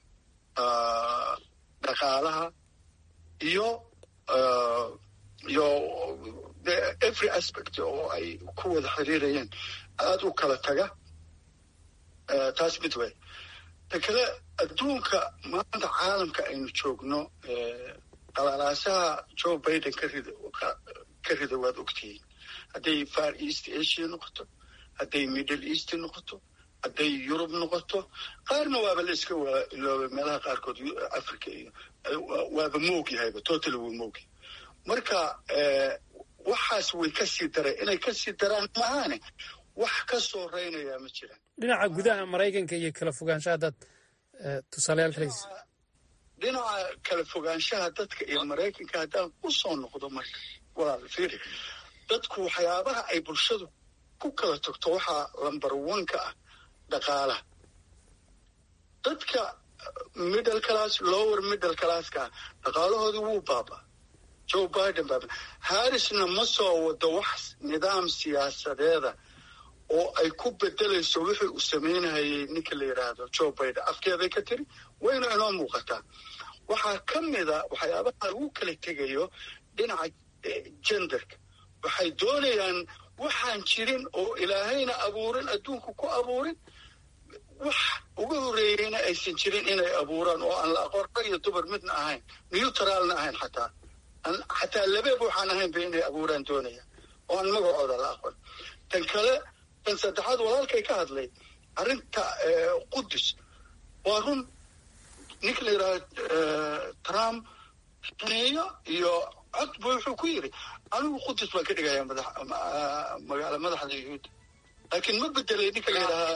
dhaqaalaha iyo iyo every aspect oo ay ku wada xiriirayeen aada u kala taga taas mid wey ta kale adduunka maanta caalamka aynu joogno qalaalaasaha joe biden ka rida ka rida waad ogtihiin hadday far east asia noqoto hadday middle east noqoto hadday yurub noqoto qaarna waaba la iska ilooba meelaha qaarkood africa iyo waaba moog yahayba total wuu moogi marka waxaas way ka sii dareen inay ka sii daraan maahaane wax ka soo reynayaa ma jiraan dhinaca gudaha maraykanka iyo kala fogaanshaha dad tusaalayaal kalaysa dhinaca kala fogaanshaha dadka iyo maraykanka haddaan u soo noqdo marka walaal fiiri dadku waxyaabaha ay bulshadu ku kala tagto waxaa lamber one ka ah dhaqaalaha dadka middle class lower middle classka dhaqaalahooda wuu baaba joe biden baaba harrisna ma soo wado wax nidaam siyaasadeeda oo ay ku bedelayso wixii uu samaynayay ninka la yidhaahdo joe biden afkeeday ka tiri wayna inoo muuqataa waxaa ka mida waxyaabaha lagu kala tegayo dhinaca genderka waxay doonayaan waxaan jirin oo ilaahayna abuurin adduunka ku abuurin wax uga horreeyeyna aysan jirin inay abuuraan oo aan la aqoon rag iyo dumar midna ahayn neutralna ahayn xataa xataa labeeb waxaan ahayn ba inay abuuraan doonayaan oo aan magacooda la aqoon tan kale tan saddexaad walaalkay ka hadlay arrinta qudus waa run ninka la yidhaha trump neeyo iyo cod bu wuxuu ku yidhi anigu qudus baan ka dhigaya madax magaala madaxda yuhuudda laakiin ma bedelay ninka la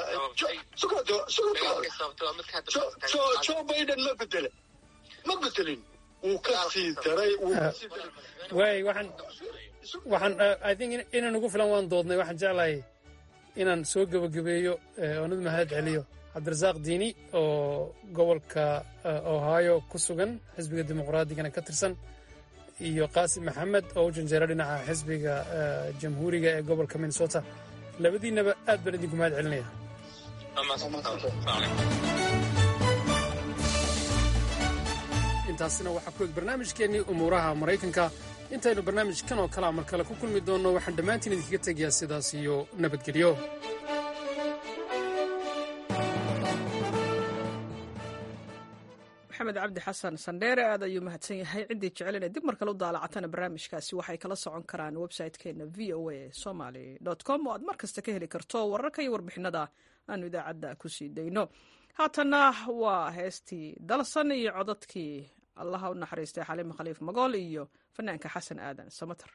yidhahaa joe biden ma bedele ma bedelin wuu ka sii daray waay waxaan waxaan i think inaan ugu filan waan doodnay waxaan jeclahay inaan soo gebagabeeyo oonad mahad celiyo cabdirasaaq diini oo gobolka ohio ku sugan xisbiga dimuqraadigana ka tirsan iyo qaasim maxamed oo u janjeera dhinaca xisbiga jamhuuriga ee gobolka minnesota labadiinaba aad baan idinku mahad celinaya intaasina waxaa ku eg barnaamijkeennii umuuraha maraykanka intaynu barnaamijkan oo kalea mar kale ku kulmi doonno waxaan dhammaantiin idinkaga tegayaa sidaas iyo nabadgelyo maxamed cabdi xasan sandheere aad ayuu mahadsan yahay ciddii jecel inay dib mar kale u daalacatana barnaamijkaasi waxay kala socon karaan website-keena v o a somaly com oo aad mar kasta ka heli karto wararka iyo warbixinada aanu idaacadda ku sii dayno haatanna waa heestii dalsan iyo codadkii allaha u naxariistay xaliima khaliif magool iyo fanaanka xasan aadan samater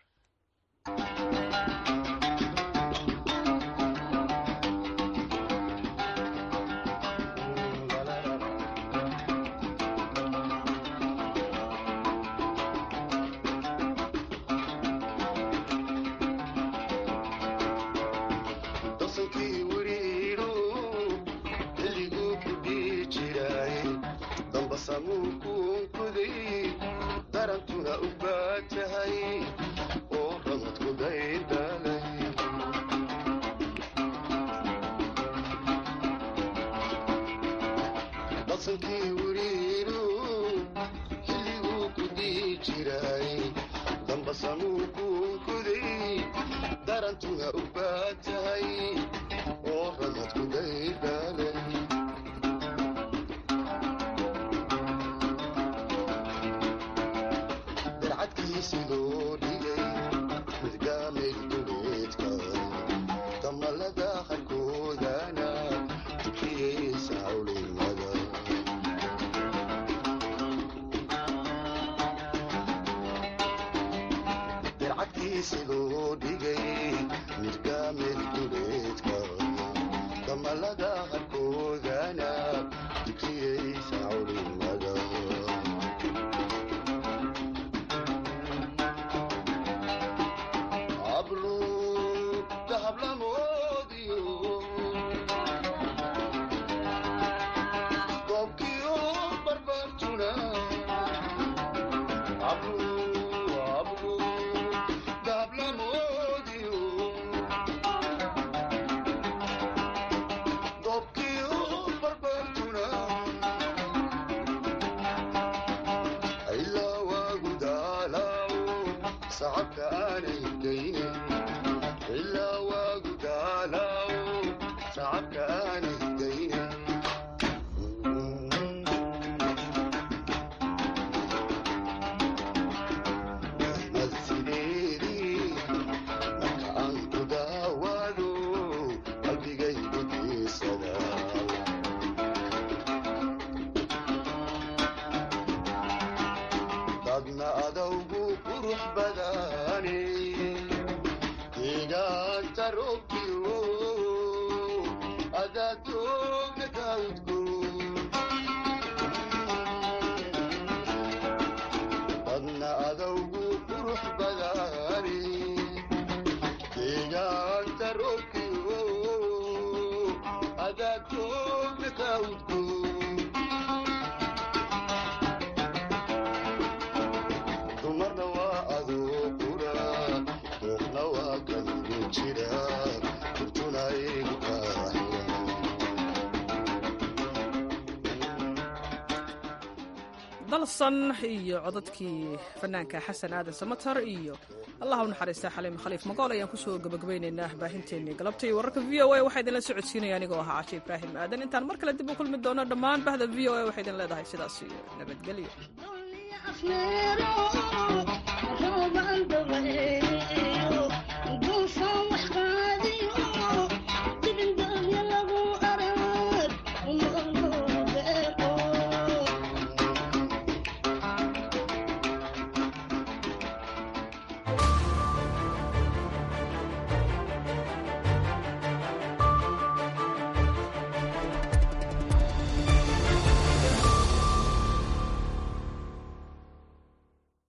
dalsan iyo codadkii fanaanka xasan aadan samater iyo allah u naxariista xaliim khaliif magool ayaan kusoo gabagabaynaynaa baahinteennii galabtay wararka v o a waxaa idinla socodsiinaya anigoo ahaa cashe ibraahim aadan intaan mar kale dib u kulmi doono dhammaan bahda v o a waxay idin leedahay sidaas iyo nabadgelyo